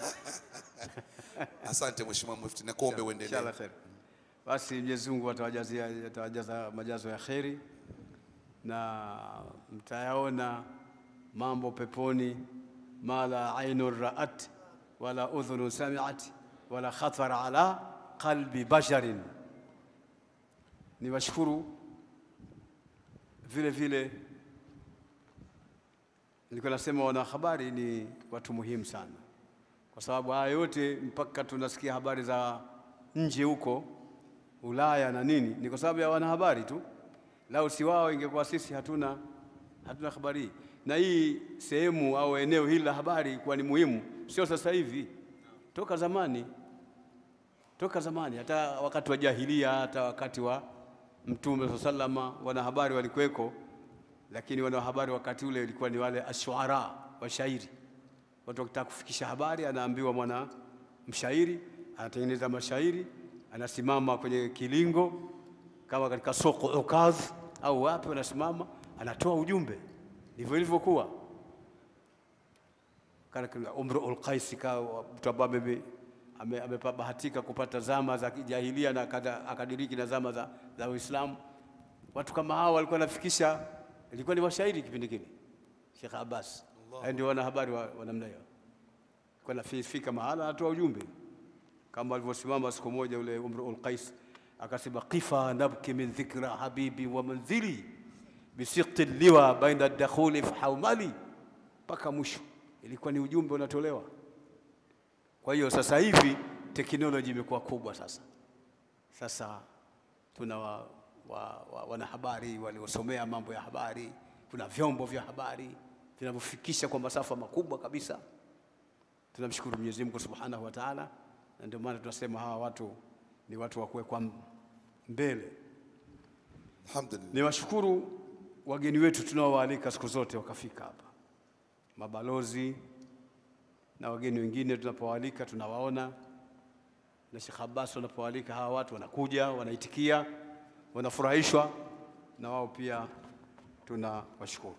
Asante Mheshimiwa Mufti na kuombe uendelee. Inshallah kheri. Basi Mwenyezi Mungu atawajazia atawajaza majazo ya kheri na mtayaona mambo peponi ma la ainun ra'at wala udhunun sami'at wala khatara ala qalbi basharin. Niwashukuru vile vile, nilikuwa nasema wanahabari ni watu muhimu sana, kwa sababu haya yote mpaka tunasikia habari za nje huko Ulaya na nini, ni kwa sababu ya wanahabari tu. Lau si wao, ingekuwa sisi hatuna hatuna habari hii. Na hii sehemu au eneo hili la habari kuwa ni muhimu sio sasa hivi, toka zamani, toka zamani, hata wakati wa jahilia, hata wakati wa Mtume saa salama, wanahabari walikuweko, lakini wanahabari wakati ule ilikuwa ni wale ashuara, washairi. Watu wakitaka kufikisha habari, anaambiwa mwana mshairi, anatengeneza mashairi, anasimama kwenye kilingo kama katika soko Ukaz au wapi, anasimama anatoa ujumbe. Ndivyo ilivyokuwa kana kuna Umrul Qais kawa mtu ambaye ame- ame- amebahatika kupata zama za kijahilia na akada- akadiriki na zama za, za Uislamu. Watu kama hao walikuwa wanafikisha, ilikuwa ni washairi kipindi kile. Sheikh Abbas hao ndio wanahabari wa, wa namna hiyo, kwa nafika mahala anatoa ujumbe kama alivyosimama siku moja ule Umrul Qais akasema, qifa nabki min dhikra habibi wa manzili bisiqti liwa baina dakhuli fahaumali, mpaka mwisho ilikuwa ni ujumbe unatolewa. Kwa hiyo sasa hivi teknoloji imekuwa kubwa sasa. Sasa tuna wa, wa, wa, wanahabari waliosomea mambo ya habari, kuna vyombo vya habari vinavyofikisha kwa masafa makubwa kabisa. Tunamshukuru Mwenyezi Mungu Subhanahu wa Ta'ala, na ndio maana tunasema hawa watu ni watu wa kuwekwa mbele. Alhamdulillah. Niwashukuru wageni wetu tunaowaalika siku zote wakafika hapa, mabalozi na wageni wengine tunapowaalika tunawaona, na Sheikh Abbas wanapowaalika hawa watu wanakuja, wanaitikia, wanafurahishwa, na wao pia tunawashukuru.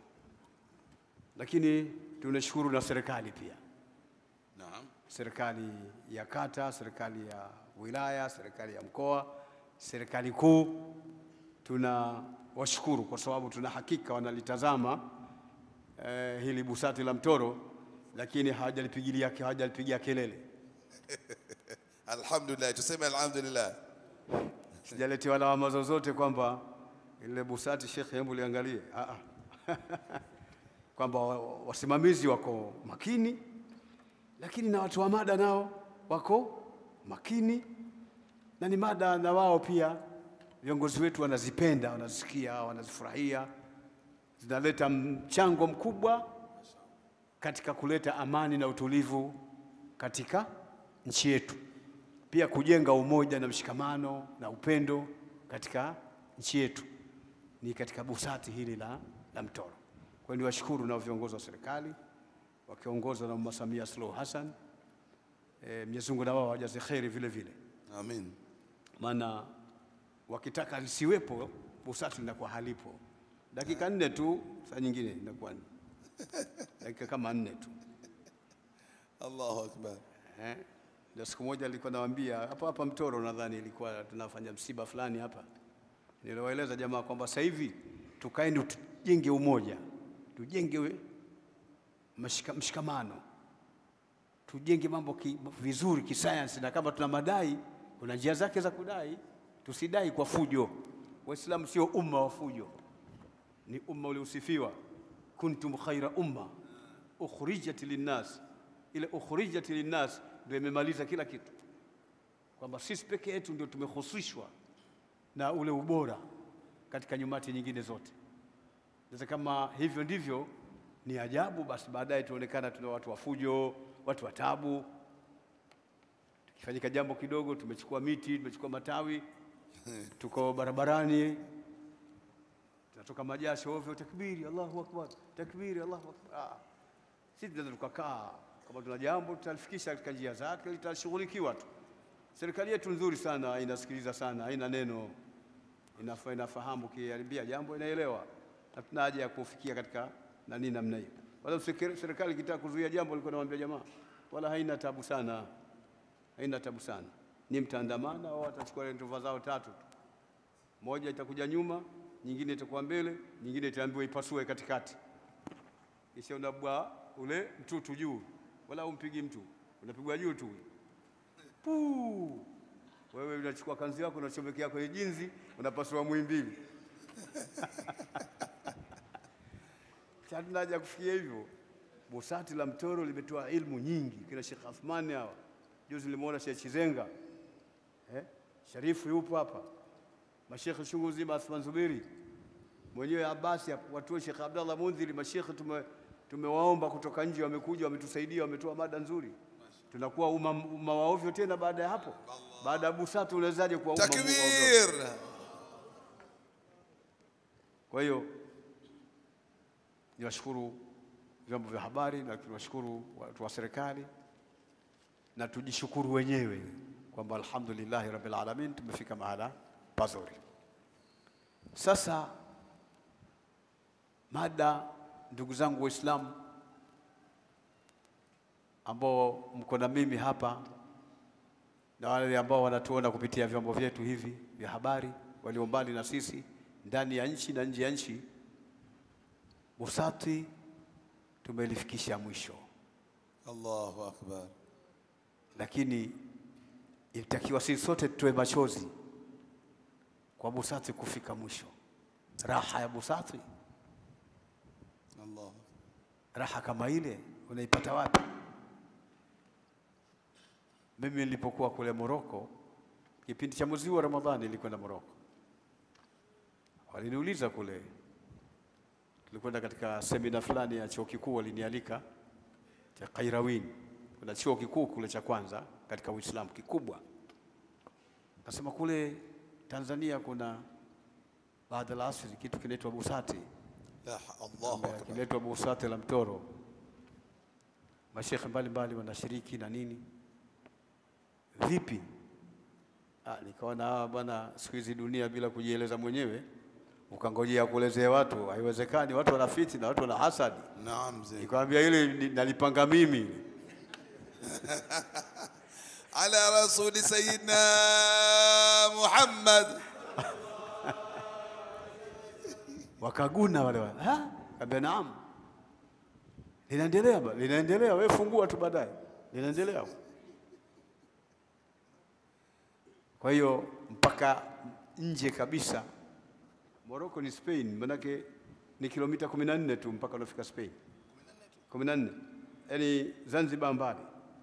Lakini tunashukuru na serikali pia, Naam. serikali ya kata, serikali ya wilaya, serikali ya mkoa, serikali kuu. Tunawashukuru kwa sababu tuna hakika wanalitazama eh, hili busati la Mtoro, lakini hawajalipigilia hawajalipigia kelele. Alhamdulillah. Tuseme alhamdulillah. Sijaletewa lawama zozote kwamba ile busati shekhe, hebu liangalie. Ah, ah. kwamba wa- wa- wasimamizi wako makini, lakini na watu wa mada nao wako makini, na ni mada na wao pia viongozi wetu wanazipenda, wanazisikia, wanazifurahia, zinaleta mchango mkubwa katika kuleta amani na utulivu katika nchi yetu, pia kujenga umoja na mshikamano na upendo katika nchi yetu, ni katika busati hili la, la Mtoro. Kwa hiyo niwashukuru na viongozi wa serikali wakiongozwa na Mama Samia Suluhu Hassan. E, Mwenyezi Mungu na wao wajaze kheri vile vile, Amin. maana wakitaka lisiwepo busati linakuwa halipo. Dakika nne tu, saa nyingine inakuwa ni dakika kama nne tu. Allahu akbar. Eh, ndio siku moja nilikuwa nawaambia hapa hapa Mtoro, nadhani ilikuwa tunafanya msiba fulani hapa, niliwaeleza jamaa kwamba sasa hivi tukaeni tujenge umoja, tujenge we- mashika, mshikamano, tujenge mambo ki, vizuri kisayansi, na kama tuna madai, kuna njia zake za kudai, tusidai kwa fujo. Waislamu sio umma wa fujo, ni umma uliosifiwa, kuntum khaira umma ukhrijat linnas. Ile ukhrijat linnas ndio imemaliza kila kitu, kwamba sisi peke yetu ndio tumehusishwa na ule ubora katika nyumati nyingine zote. Sasa kama hivyo ndivyo, ni ajabu basi baadaye tuonekana tuna watu wa fujo, watu wa tabu. Tukifanyika jambo kidogo, tumechukua miti, tumechukua matawi, tuko barabarani, tunatoka majasho ovyo, takbiri, Allahu akbar, takbiri, Allahu akbar. Ah, sisi tunaweza tukakaa, kama tuna jambo tutalifikisha katika njia zake, litashughulikiwa tu. Serikali yetu nzuri sana, inasikiliza sana, haina neno, inafa, inafahamu kiharibia jambo inaelewa, na tuna haja ya kufikia katika nani namna hiyo. Wala serikali serikali ikitaka kuzuia jambo, ilikuwa nawaambia jamaa, wala haina tabu sana, haina tabu sana. Ni mtaandamana au watachukua ndova zao tatu tu, moja itakuja nyuma, nyingine itakuwa mbele, nyingine itaambiwa ipasue katikati, kisha unabwa ule mtutu juu, wala umpigi mtu, unapigwa juu tu Puu. Wewe unachukua kanzi yako unachomekea kwenye jinzi, unapasua mwimbili. Hatuna haja ya kufikia hivyo. Busati la Mtoro limetoa ilmu nyingi, kina Sheikh Athmani hawa. Juzi nilimwona Sheikh Chizenga eh? Sharifu yupo hapa, mashekhe chungu zima, Athman Zuberi mwenyewe Abasi hapo, watu wa Sheikh Abdallah Mundhiri, mashekhe tume tumewaomba kutoka nje, wamekuja wametusaidia, wametoa mada nzuri. Tunakuwa umma umma wa ovyo tena baada ya hapo? Baada ya BUSATU unawezaje kuwa umma wa ovyo? takbir Kwa hiyo niwashukuru vyombo vya habari na tuwashukuru watu wa serikali na tujishukuru wenyewe kwamba alhamdulillahi rabbil alamin tumefika mahala pazuri. Sasa mada, ndugu zangu Waislamu ambao mko na mimi hapa na wale ambao wanatuona kupitia vyombo vyetu hivi vya habari, walio mbali na sisi, ndani ya nchi na nje ya nchi, BUSATI tumelifikisha mwisho, Allahu akbar lakini ilitakiwa sisi sote tutoe machozi kwa BUSATI kufika mwisho. Raha ya BUSATI, Allah raha kama ile unaipata wapi? Mimi nilipokuwa kule Moroko, kipindi cha mwezi wa Ramadhani nilikwenda Moroko, waliniuliza kule, tulikwenda katika semina fulani ya chuo kikuu, walinialika cha Kairawin. Kuna chuo kikuu kule cha kwanza katika Uislamu kikubwa. Nasema kule Tanzania kuna baada la asri kitu kinaitwa BUSATI la Allahu akbar kinaitwa BUSATI la Mtoro. Mashekhe mbalimbali wanashiriki na nini. Vipi? Ah, nikaona hawa bwana, siku hizi dunia bila kujieleza mwenyewe ukangojea kuelezea watu, haiwezekani. Watu wana fitna, watu wana hasadi. naam mzee Nikamwambia ile ni- nalipanga mimi. ala rasuli sayyidina Muhammad Wakaguna wale wale. Ha? Kaambia naam. Linaendelea ba, linaendelea, wewe fungua tu baadaye. Linaendelea. Kwa hiyo mpaka nje kabisa Morocco ni Spain, manake ni kilomita 14 tu mpaka unafika Spain. 14. Yaani Zanzibar mbali.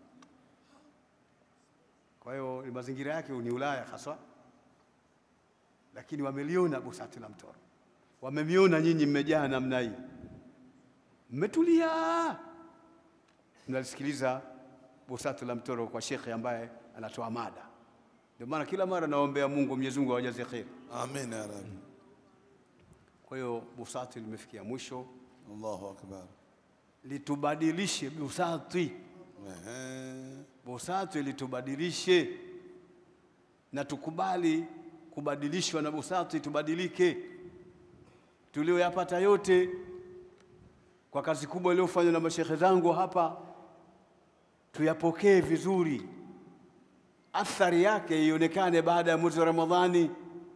Kwa hiyo ni mazingira yake ni Ulaya haswa, lakini wameliona BUSATI la Mtoro, wamemiona nyinyi mmejaa namna hii, mmetulia, mnalisikiliza BUSATI la Mtoro kwa shekhe ambaye anatoa mada. Ndio maana kila mara naombea Mungu, Mwenyezi Mungu awajaze kheri. amin ya rabbi Kwa hiyo BUSATI limefikia mwisho, Allahu akbar litubadilishe BUSATI, Ehe. BUSATI litubadilishe na tukubali kubadilishwa na BUSATI, tubadilike. Tulioyapata yote kwa kazi kubwa iliyofanywa na mashekhe zangu hapa, tuyapokee vizuri, athari yake ionekane baada ya mwezi wa Ramadhani.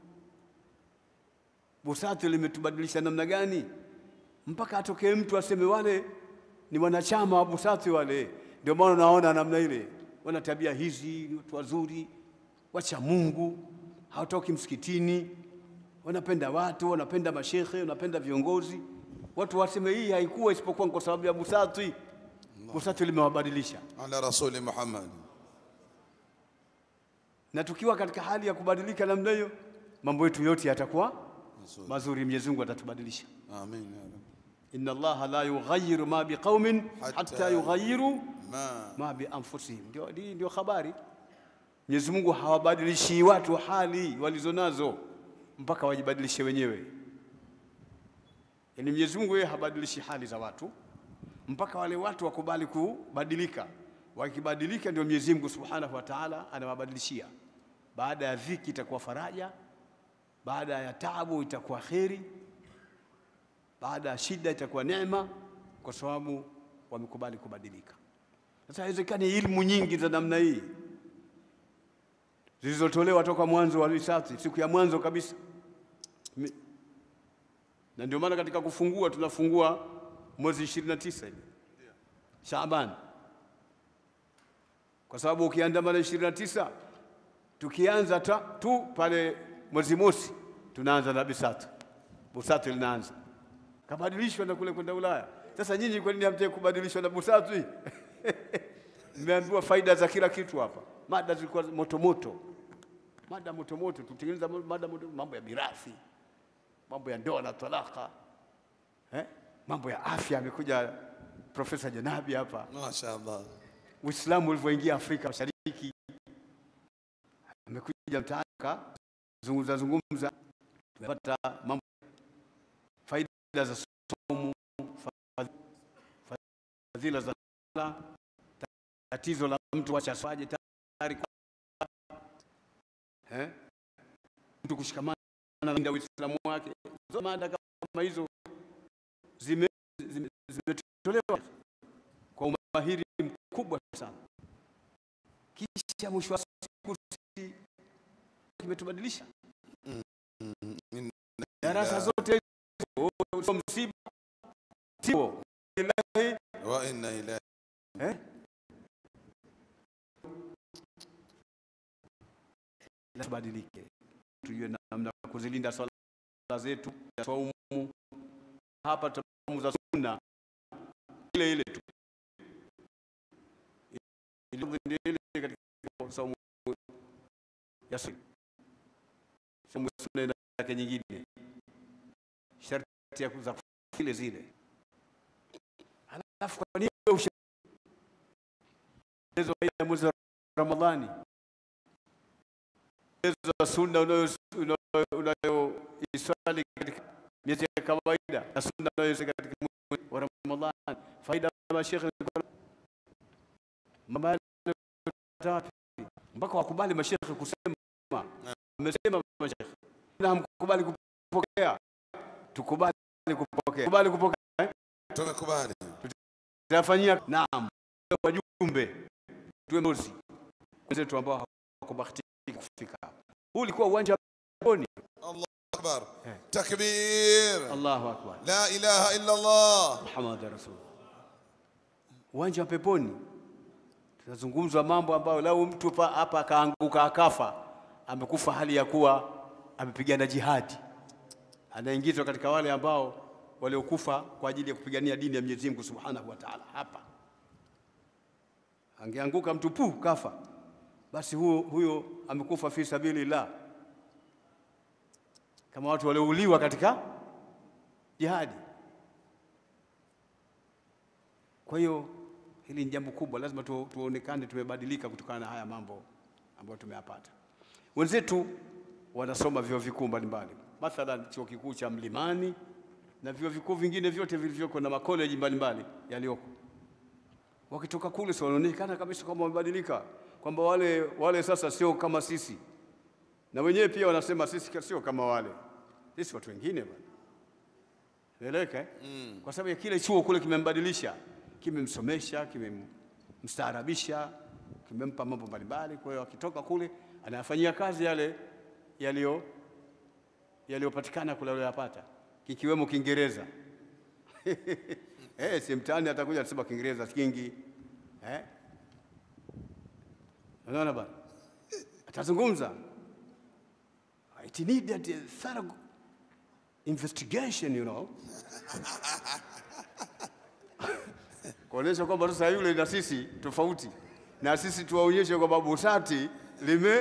BUSATI limetubadilisha namna gani mpaka atokee mtu aseme wale ni wanachama wa BUSATI wale. Ndio maana naona namna ile, wana tabia hizi, ni watu wazuri, wacha Mungu, hawatoki msikitini, wanapenda watu, wanapenda mashekhe, wanapenda viongozi. Watu waseme hii haikuwa isipokuwa kwa sababu ya BUSATI. BUSATI limewabadilisha, ala rasuli Muhammad na tukiwa katika hali ya kubadilika namna hiyo, mambo yetu yote yatakuwa Mazuri. mazuri. Mwenyezi Mungu atatubadilisha. amin ya rabbi inna Allaha la yughayyiru ma biqaumin Hatta hatta yughayyiru ma ma bi anfusihim. Ndio, hii ndio habari. Mwenyezi Mungu hawabadilishi watu hali walizonazo mpaka wajibadilishe wenyewe. Yaani Mwenyezi Mungu yeye habadilishi hali za watu mpaka wale watu wakubali kubadilika. Wakibadilika ndio Mwenyezi Mungu Subhanahu wa Ta'ala anawabadilishia. Baada ya dhiki itakuwa faraja, baada ya taabu itakuwa kheri, baada ya shida itakuwa neema, kwa sababu wamekubali kubadilika. Sasa haiwezekani ilmu nyingi za namna hii zilizotolewa toka mwanzo wa risasi, siku ya mwanzo kabisa. Mi- Na ndio maana katika kufungua tunafungua mwezi 29 hivi Shaaban, kwa sababu ukiandamana 29 tukianza ta, tu pale mwezi mosi tunaanza na bisatu, busatu linaanza kabadilishwa na kule kwenda Ulaya. Sasa nyinyi kwa nini hamtaki kubadilishwa na busatu hii? Mmeambiwa faida za kila kitu hapa, mada zilikuwa moto moto, mada moto moto, tutengeneza mada moto, mambo ya mirathi, mambo ya ndoa na talaka eh? mambo ya afya. Amekuja Profesa Janabi hapa, Mashaallah. Uislamu ulivyoingia Afrika Mashariki, amekuja mtaani zungumza zungumza, tumepata mambo faida za somo, fa- fadhila za sala, tatizo la mtu wachaswaje tayari kwa- eh, mtu kushikamana na Uislamu wake. Hizo Mada kama hizo zime- zime- zimetolewa kwa umahiri mkubwa sana, kisha mwisho wa siku si- kimetubadilisha darasa zote hizo, sio msiba tio Ilahi, Wa inna ilahi eh? Tubadilike, tujue namna ya kuzilinda swala zetu za saumu. Hapa tutamu za sunna ile ile tu Ile- ile ile katika saumu ya sunna. Saumu ya sunna ina yake nyingine, sharti ya kuza zile zile. Halafu kwa nini wewe usha- Mchezo wa ya mwezi wa Ramadhani, mchezo wa sunna unayo- unayo- unayoiswali katika miezi ya kawaida na sunna unayoiswali katika mwezi wa Ramadhani, faida ya mashekhe mabali tatu mpaka wakubali mashekhe kusema, amesema mashekhe na hamkubali kupokea, tukubali kupokea, kubali kupokea eh? tumekubali. tutafanyia naam, wajumbe tuwe mozi wenzetu ambao hawakubahatika kufika hapa. Huu ulikuwa uwanja wa peponi. Allahu akbar. Eh. Takbir. Allahu akbar, La ilaha illa Allah. Muhammad rasul. Uwanja wa peponi, tunazungumzwa mambo ambayo lau mtu pa- hapa akaanguka akafa, amekufa hali ya kuwa amepigana jihadi, anaingizwa katika wale ambao waliokufa kwa ajili ya kupigania dini ya Mwenyezi Mungu Subhanahu wa Ta'ala. Hapa angeanguka mtu pu kafa, basi huyo, huyo amekufa fi sabilillah, kama watu waliouliwa katika jihadi. Kwa hiyo hili ni jambo kubwa, lazima tu, tuonekane tumebadilika kutokana na haya mambo ambayo tumeyapata. Wenzetu wanasoma vyuo vikuu mbalimbali, mathalan chuo kikuu cha Mlimani na vyuo vikuu vingine vyote vilivyoko na makoleji mbalimbali yaliyoko. Wakitoka kule si wanaonekana kabisa kwamba wamebadilika, kwamba wale, wale sasa sio kama sisi, na wenyewe pia wanasema sisi sio kama wale, sisi watu wengine bwana. Eleweka eh? Kwa sababu ya kile chuo kule kimembadilisha, kimemsomesha, kimemstaarabisha, kimempa mambo mbalimbali. Kwa hiyo akitoka kule anayafanyia kazi yale yaliyo yaliyopatikana kule aliyopata, kikiwemo Kiingereza. Eh, si mtaani atakuja atasema Kiingereza kingi eh? Unaona bana, atazungumza it needed a thorough investigation you know kuonyesha kwamba sasa yule na sisi tofauti, na sisi tuwaonyeshe kwamba busati lime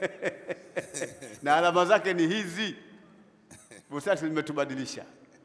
na alama zake ni hizi. Busati limetubadilisha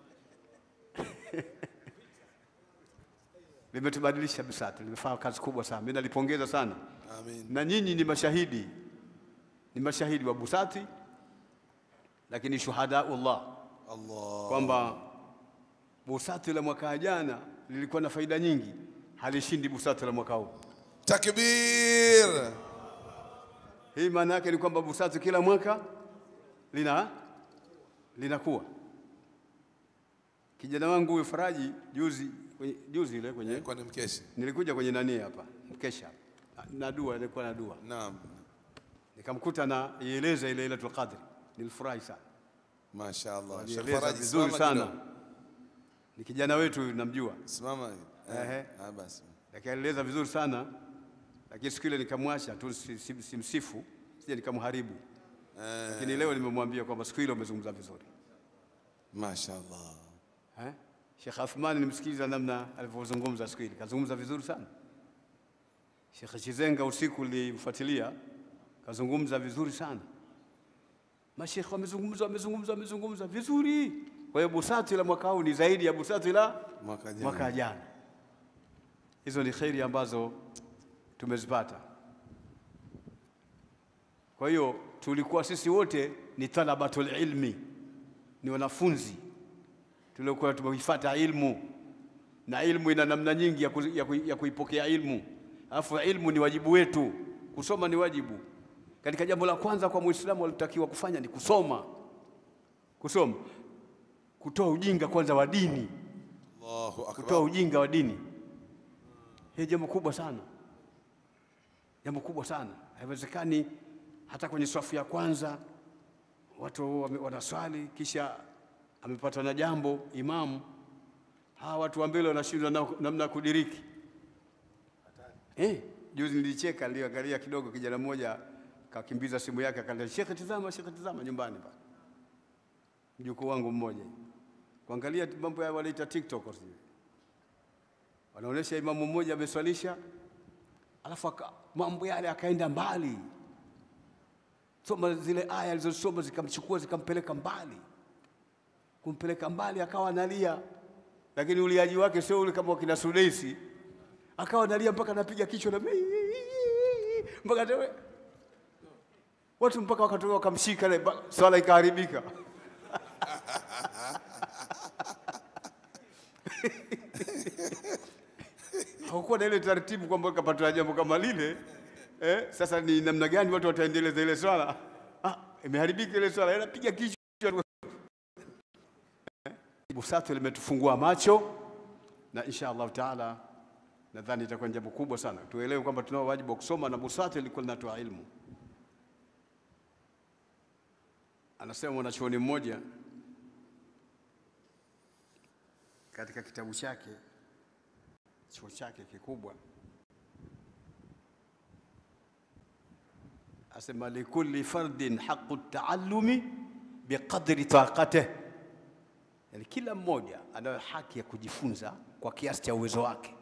limetubadilisha Busati, limefanya kazi kubwa sana, mimi nalipongeza sana Amin. na nyinyi ni mashahidi, ni mashahidi wa Busati, lakini shuhadaullah Allah. kwamba Busati la mwaka jana lilikuwa na faida nyingi, halishindi Busati la mwaka huu. Takbir. Hii maana yake ni kwamba Busati kila mwaka lina linakuwa. Kijana wangu huyu Faraji juzi kwenye, juzi ile kwenye Kwa ni mkeshi. nilikuja kwenye nani hapa mkesha na- na dua, nilikuwa na dua Naam. nikamkuta na ieleza ile Lailatul Qadr, nilifurahi sana, Mashaallah. Sheikh alieleza Faraji vizuri simama sana. kidogo. Ni kijana wetu namjua, Simama. Ehe. Eh. Ah basi. lakini alieleza vizuri sana, lakini siku ile nikamwacha tu si- si- simsifu, sije nikamharibu, Eh. lakini leo nimemwambia kwamba siku ile umezungumza vizuri Mashaallah. eh? Sheikh Athmani nimsikiliza namna alivyozungumza siku ile, kazungumza vizuri sana. Sheikh Chizenga usiku nilimfuatilia, kazungumza vizuri sana. Mashekhe wamezungumza wamezungumza wamezungumza vizuri. Kwa hiyo busati la mwaka huu ni zaidi ya busati la Mwaka jana. mwaka jana. Hizo ni kheri ambazo tumezipata. Kwa hiyo tulikuwa sisi wote ni talabatul ilmi, ni wanafunzi tuliokuwa tumeifuata ilmu, na ilmu ina namna nyingi ya, ku, ya, ku, ya kuipokea ilmu. Alafu ilmu ni wajibu wetu, kusoma ni wajibu. Katika jambo la kwanza kwa Muislamu alitakiwa kufanya ni kusoma, kusoma, kutoa ujinga kwanza wa dini, Allahu kutoa akbar. ujinga wa dini. Hii jambo kubwa sana, jambo kubwa sana. Haiwezekani hata kwenye swafu ya kwanza watu wame- wanaswali, kisha amepatwa na jambo imamu, hawa watu wa mbele wanashindwa na- namna ya kudiriki. Eh, juzi nilicheka, niliangalia kidogo, kijana mmoja kakimbiza simu yake akaambia, shekhe, tizama, shekhe, tizama nyumbani pale, mjukuu wangu mmoja kuangalia tu mambo ya wanaita TikTok sijui. wanaonyesha imamu mmoja ameswalisha, alafu aka, mambo yale akaenda mbali, soma zile aya alizosoma zikamchukua zikampeleka mbali, kumpeleka mbali, akawa analia, lakini uliaji wake sio ule kama wakina Sudeisi, akawa analia mpaka anapiga kichwa na mpaka tewe watu mpaka wakatoka wakamshika, na ba- swala ikaharibika. hakukuwa na ile taratibu kwamba kapata jambo kama lile eh, sasa ni namna gani watu wataendeleza ile swala? Ah, imeharibika ile swala, inapiga kichwa. Eh, Busatu limetufungua macho na insha Allah taala nadhani itakuwa ni jambo kubwa sana, tuelewe kwamba tunao wajibu wa kusoma na busati ilikuwa linatoa ilmu. Anasema mwanachuoni mmoja katika kitabu chake chuo chake kikubwa, asema likulli fardin haqu taallumi biqadri taqatih, yani kila mmoja anayo haki ya kujifunza kwa kiasi cha uwezo wake,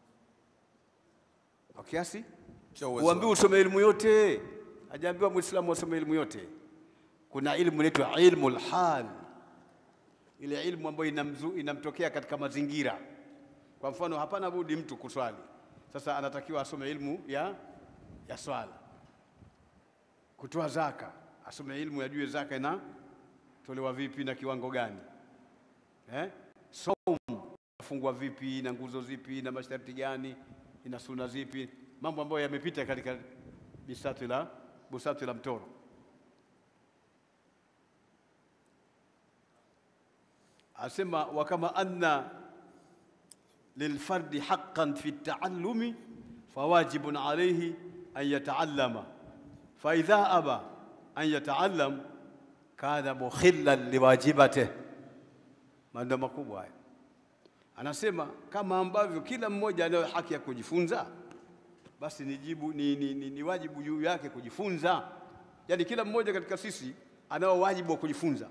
kwa kiasi Cha uwezo Uambiwe usome elimu yote, hajaambiwa Muislamu asome elimu yote. Kuna ilmu inaitwa ilmu lhal, ile ilmu ambayo inamzu, inamtokea katika mazingira. Kwa mfano, hapana budi mtu kuswali, sasa anatakiwa asome ilmu ya, ya swala. Kutoa zaka, asome ilmu yajue zaka inatolewa vipi na kiwango gani eh? Saumu inafungwa vipi na nguzo zipi na masharti gani, ina suna zipi, mambo ambayo yamepita katika bisatu la busatu la mtoro. Asema wa kama anna lilfardi haqqan fi taallumi fawajibun alayhi an yataallama fa idha aba an yataallam kana mukhillan liwajibatihi. Maneno makubwa haya. Anasema kama ambavyo kila mmoja anayo haki ya kujifunza, basi ni, jibu, ni, ni, ni, ni wajibu juu yake kujifunza. Yaani kila mmoja katika sisi anao wajibu wa kujifunza.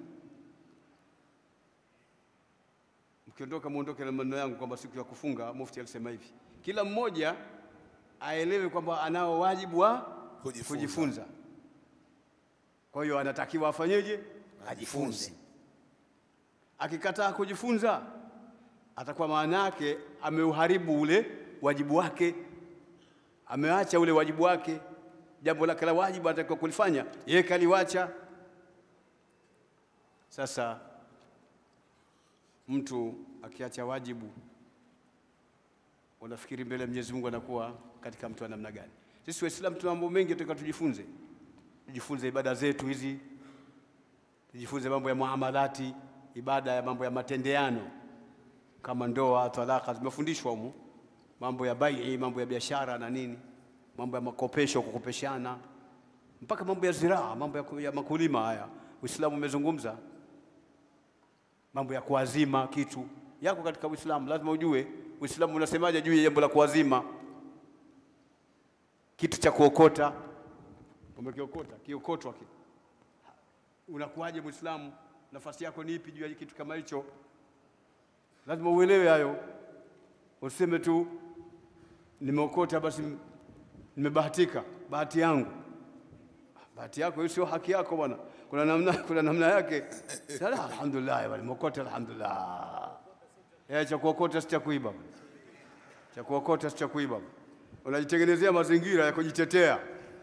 Mkiondoka muondoke na maneno yangu kwamba siku ya kufunga Mufti alisema hivi, kila mmoja aelewe kwamba anao wajibu wa Kujifunza. kujifunza. Kwa hiyo anatakiwa afanyeje? Ajifunze. Akikataa kujifunza, atakuwa maana yake ameuharibu ule wajibu wake, ameacha ule wajibu wake. Jambo lake la wajibu anatakiwa kulifanya, yeye kaliwacha. Sasa mtu akiacha wajibu, unafikiri mbele ya Mwenyezi Mungu anakuwa katika mtu wa namna gani? Sisi Waislamu tuna mambo mengi tunataka tujifunze, tujifunze ibada zetu hizi, tujifunze mambo ya muamalati, ibada ya mambo ya matendeano kama ndoa, talaka zimefundishwa humu, mambo ya bai, mambo ya biashara na nini, mambo ya makopesho, kukopeshana, mpaka mambo ya ziraa, mambo ya, ku- ya makulima. Haya Uislamu umezungumza mambo ya kuazima kitu yako katika Uislamu, lazima ujue Uislamu unasemaje juu ya jambo la kuazima kitu cha kuokota. Umekiokota, kiokotwa ki unakuwaje Muislamu? Nafasi yako ni ipi juu ya kitu kama hicho? Lazima uelewe hayo, useme tu nimeokota basi m- nimebahatika, bahati yangu. Bahati yako hiyo sio haki yako bwana, kuna namna, kuna namna yake. Sala, alhamdulillah bwana, nimeokota alhamdulillah. Eh, cha kuokota si cha kuiba. cha kuokota si cha kuiba. Unajitengenezea mazingira ya kujitetea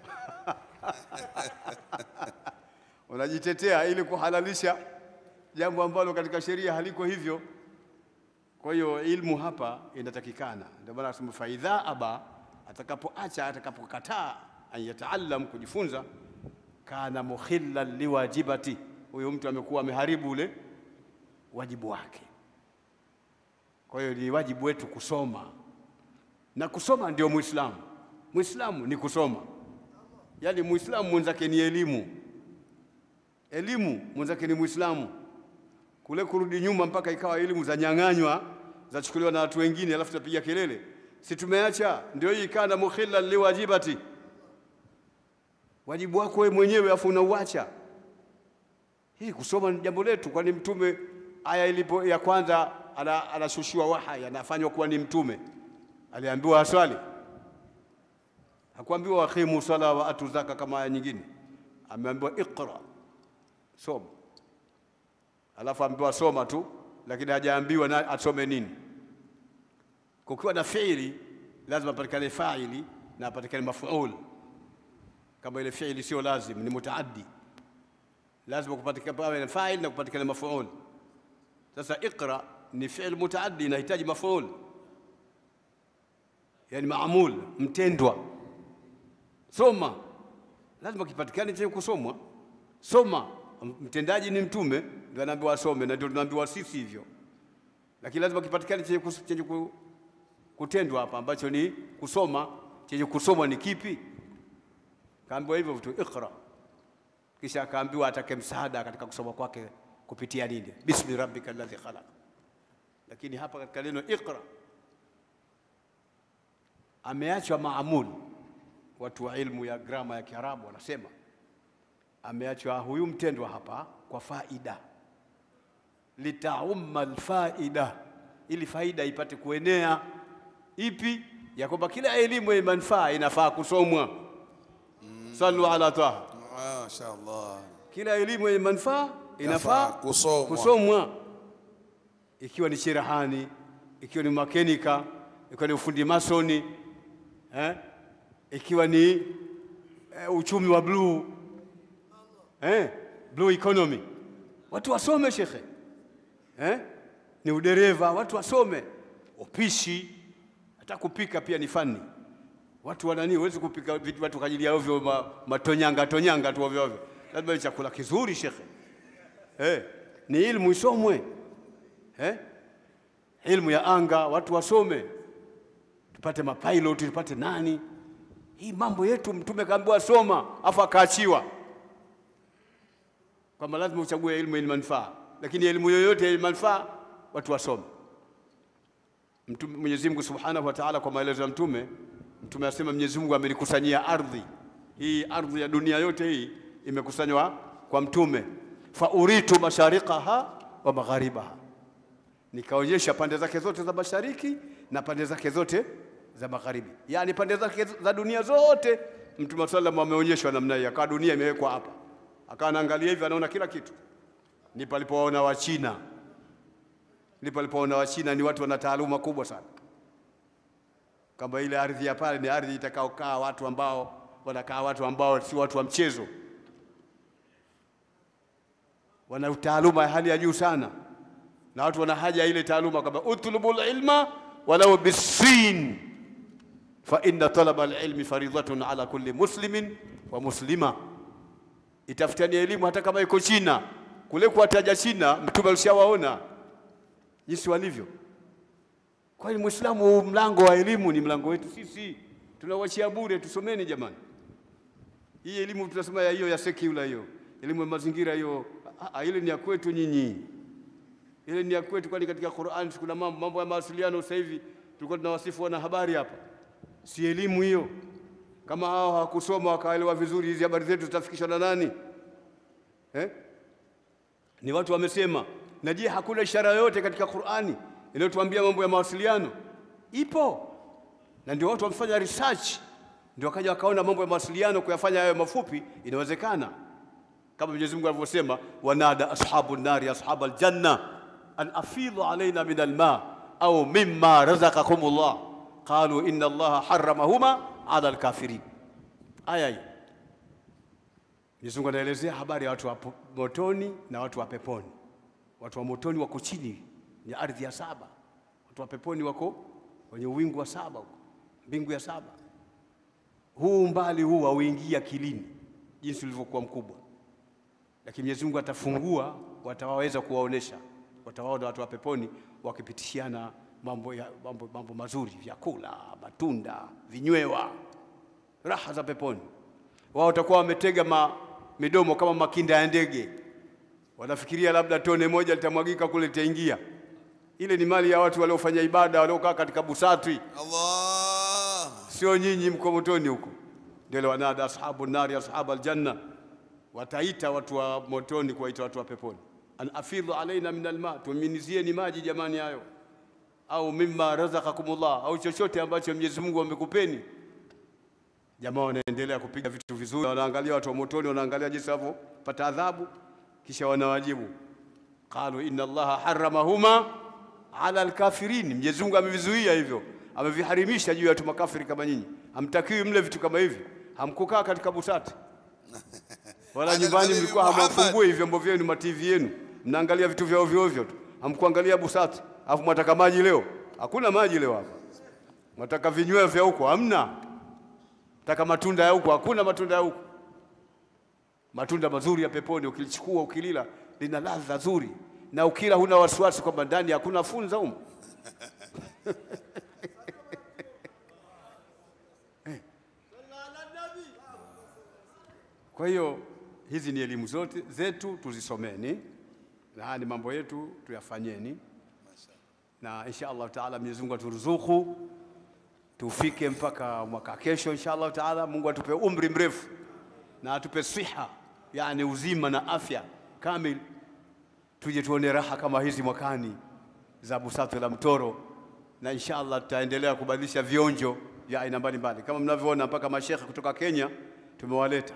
unajitetea ili kuhalalisha jambo ambalo katika sheria haliko hivyo. Kwa hiyo ilmu hapa inatakikana, ndio maana nasema faidha aba, atakapoacha atakapokataa an yataallam, kujifunza, kana mukhillan liwajibati, huyo mtu amekuwa ameharibu ule wajibu wake. Kwa hiyo ni wajibu wetu kusoma, na kusoma ndio Muislamu. Muislamu ni kusoma, yaani Muislamu mwenzake ni elimu, elimu mwenzake ni Muislamu. Kule kurudi nyuma mpaka ikawa elimu zanyang'anywa zachukuliwa na watu wengine, alafu tunapiga kelele, si tumeacha? Ndio hii kana mukhillan liwajibati, wajibu wako wewe mwenyewe afu unauacha. Hii kusoma ni jambo letu, kwani mtume aya ilipo ya kwanza ana- anashushiwa wahai, anafanywa kuwa ni mtume, aliambiwa aswali, hakuambiwa waqimu sala wa atu zaka kama aya nyingine, ameambiwa iqra, soma. Alafu ambiwa soma tu, lakini hajaambiwa na asome nini. Kukiwa na fiili lazima patikane faili na apatikane mafuul. Kama ile fiili sio lazim, ni mutaaddi, lazima kupatikane pawe na fail na kupatikane mafuul. Sasa iqra ni fi'l mutaaddi, inahitaji mafuul, yani maamul, mtendwa. Soma lazima kipatikane chenye kusomwa. Soma, mtendaji ni mtume, ndio anaambiwa asome, na ndio tunaambiwa sisi hivyo, lakini lazima kipatikane chenye, kus- chenye ku- kutendwa hapa, ambacho ni kusoma. Chenye kusomwa ni kipi? Kaambiwa hivyo tu, iqra kisha akaambiwa atake msaada katika kusoma kwake kupitia nini? Bismi rabbika alladhi khalaq. Lakini hapa katika neno iqra ameachwa maamul. Watu wa ilmu ya grama ya Kiarabu wanasema ameachwa huyu mtendwa hapa kwa faida, litaumma alfaida, ili faida ipate kuenea. Ipi? ya kwamba kila elimu yenye manufaa inafaa kusomwa. Sallu ala taha Mashaallah. kila elimu yenye manufaa inafaa Yafaa kusomwa. kusomwa, ikiwa ni cherehani, ikiwa ni makenika, ikiwa ni ufundi masoni eh? ikiwa ni eh, uchumi wa bluu eh? blue economy, watu wasome shekhe eh? ni udereva, watu wasome upishi, hata kupika pia ni fani. Watu wanani, huwezi kupika vitu watu kajilia ovyo ma, matonyanga tonyanga tu ovyo ovyo, lazima ni chakula kizuri shekhe eh, ni ilmu isomwe eh? ilmu ya anga watu wasome, tupate mapilot tupate nani. Hii mambo yetu Mtume kaambiwa soma, afu akaachiwa kwamba lazima uchague elimu yenye manufaa, lakini elimu yoyote yenye manufaa watu wasome. Mtume Mwenyezi Mungu Subhanahu wa Ta'ala, kwa maelezo ya Mtume, Mtume asema Mwenyezi Mungu amenikusanyia ardhi hii, ardhi ya dunia yote hii imekusanywa kwa Mtume, fa uritu mashariqaha wa magharibaha, nikaonyesha pande zake zote za mashariki na pande zake zote za magharibi, yaani pande zake za dunia zote. Mtume sallam ameonyeshwa namna hii, akawa dunia imewekwa hapa, akawa anaangalia hivi, anaona kila kitu. Ndipo alipowaona Wachina ndipo alipoona Wachina ni watu wana taaluma kubwa sana, kwamba ile ardhi ya pale ni ardhi itakaokaa watu ambao wanakaa watu ambao si watu wa mchezo, wana taaluma ya hali ya juu sana, na watu wana haja ya ile taaluma, kwamba utlubul ilma walau bisin fa inna talaba alilmi faridhatun ala kulli muslimin wa muslima, itafutani elimu hata kama iko China. Kule kuwataja China, Mtume alishawaona jinsi walivyo. Kwa hiyo Muislamu, huu mlango wa elimu ni mlango wetu sisi, tunawachia bure. Tusomeni jamani, hii elimu tunasema ya hiyo ya secular, hiyo elimu ya mazingira hiyo, ah, ah, ile ni ya kwetu nyinyi, ile ni ya kwetu, kwani katika Qur'an kuna mambo mambo ya mawasiliano. Sasa hivi tulikuwa tunawasifu wana habari hapa, si elimu hiyo? Kama hao hawakusoma wakaelewa vizuri, hizi habari zetu zitafikishwa na nani eh? Ni watu wamesema na je, hakuna ishara yoyote katika Qur'ani inayotuambia mambo ya mawasiliano? Ipo, na ndio watu wamefanya research, ndio wakaja wakaona mambo ya mawasiliano kuyafanya hayo mafupi inawezekana, kama Mwenyezi Mungu alivyosema, wanada ashabu nari ashab aljanna an afidhu alaina min alma au mimma razaqakumullah, qalu inna Allaha harramahuma ala alkafirin. Aya hii Mwenyezi Mungu anaelezea habari ya watu wa po- motoni na watu wa peponi. Watu wa motoni wako chini ya ardhi ya saba, watu wa peponi wako kwenye uwingu wa saba huko, mbingu ya saba. Huu umbali huu hauingii akilini jinsi ulivyokuwa mkubwa, lakini Mwenyezi Mungu atafungua, watawaweza kuwaonesha, watawaona watu wa peponi wakipitishiana mambo, ya, mambo, mambo mazuri, vyakula, matunda, vinywewa, raha za peponi. Wao watakuwa wametega ma, midomo kama makinda ya ndege, wanafikiria labda tone moja litamwagika kule litaingia. Ile ni mali ya watu waliofanya ibada, waliokaa katika busatwi Allah sio nyinyi mko motoni huko. Ndio wanada ashabu nari ashabu aljanna, wataita watu wa motoni kuwaita watu wa peponi, an afidhu alaina min alma, tuminizieni maji jamani, hayo au mimma razaqakumullah, au chochote ambacho Mwenyezi Mungu amekupeni. Jamaa wanaendelea kupiga vitu vizuri, wanaangalia watu wa motoni, wanaangalia jinsi wanavyopata adhabu, kisha wanawajibu qalu inna Allaha harramahuma ala alkafirin, Mwenyezi Mungu amevizuia hivyo, ameviharimisha juu ya watu makafiri kama nyinyi. Hamtakiwi mle vitu kama hivi, hamkukaa katika busati wala Ala nyumbani al-Habibi mlikuwa Muhammad. hamwafungui vyombo vyenu ma TV yenu, mnaangalia vitu vya ovyo ovyo tu, hamkuangalia busati. Alafu mwataka maji leo? Hakuna maji leo hapa. Mwataka vinyweo vya huko? Hamna. Mwataka matunda ya huko? Hakuna matunda ya huko. Matunda mazuri ya peponi ukilichukua ukilila lina ladha nzuri, na ukila huna wasiwasi kwamba ndani hakuna funza humo. Kwa hiyo hizi ni elimu zote zetu tuzisomeni, na haya ni mambo yetu tuyafanyeni, na insha Allah taala Mwenyezi Mungu aturuzuku tufike mpaka mwaka kesho insha Allah taala. Mungu atupe umri mrefu na atupe siha, yani uzima na afya kamil, tuje tuone raha kama hizi mwakani za Busatu la Mtoro, na insha Allah tutaendelea kubadilisha vionjo vya aina mbalimbali kama mnavyoona, mpaka mashekhe kutoka Kenya tumewaleta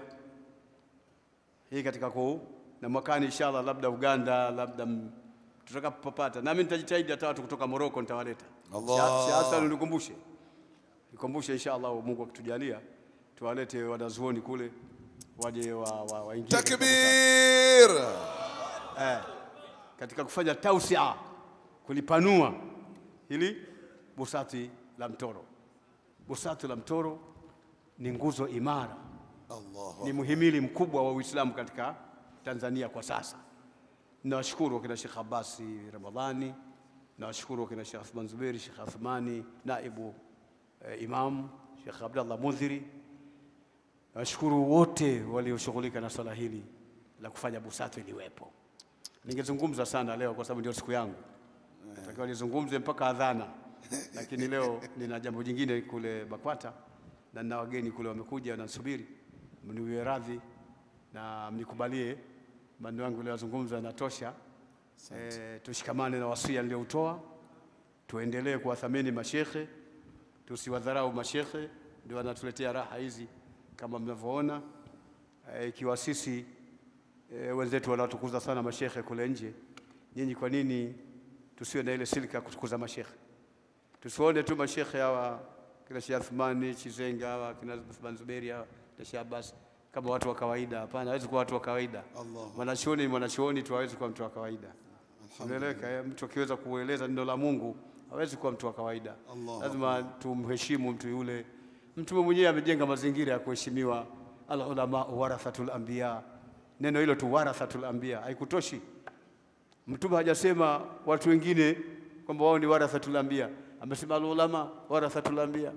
hii katika kuu na mwakani inshallah, labda Uganda, labda m- tutakapopata, nami nitajitahidi hata watu kutoka Moroko nitawaleta. Allah. Shah- Shah Hassan nikumbushe, nikumbushe inshallah, Mungu akitujalia tuwalete wanazuoni kule waje wa, wa, waingie katika takbir eh, katika kufanya tausia, kulipanua hili busati la Mtoro. Busati la Mtoro ni nguzo imara Allah ni muhimili mkubwa wa Uislamu katika Tanzania kwa sasa. Nawashukuru wakina Sheikh Abasi Ramadhani, nawashukuru wakina Sheikh Athman Zuberi, Sheikh Athmani naibu eh, imam, Sheikh Abdallah Mudhiri. Nawashukuru wote walioshughulika na swala hili la kufanya busatu iliwepo. Ningezungumza sana leo kwa sababu ndio siku yangu, natakiwa nizungumze mpaka adhana, lakini leo nina jambo jingine kule BAKWATA na nina wageni kule wamekuja wananisubiri, mniwie radhi na mnikubalie maneno yangu niliyozungumza yanatosha. E, tushikamane na wasia nilioutoa, tuendelee kuwathamini mashekhe, tusiwadharau mashekhe, ndio wanatuletea raha hizi kama mnavyoona. Eh, Ikiwa sisi e, wenzetu wanatukuza sana mashekhe kule nje, nyinyi kwa nini tusiwe na ile silika ya kutukuza mashekhe? Tusione tu mashekhe hawa kina Sheikh Athmani Chizenga hawa kina Athman Zuberi hawa kina Sheikh Abbas kama watu wa kawaida. Hapana, hawezi kuwa watu wa kawaida. Mwanachuoni ni mwanachuoni tu, hawezi kuwa mtu wa kawaida. Unaeleweka? eh? Mtu akiweza kueleza neno la Mungu hawezi kuwa mtu wa kawaida. Lazima tumheshimu mtu yule. Mtume mwenyewe amejenga mazingira ya kuheshimiwa, al ulama warathatul anbiya. Neno hilo tu warathatul anbiya haikutoshi. Mtume hajasema watu wengine kwamba wao ni warathatul anbiya, amesema alulama warathatul anbiya,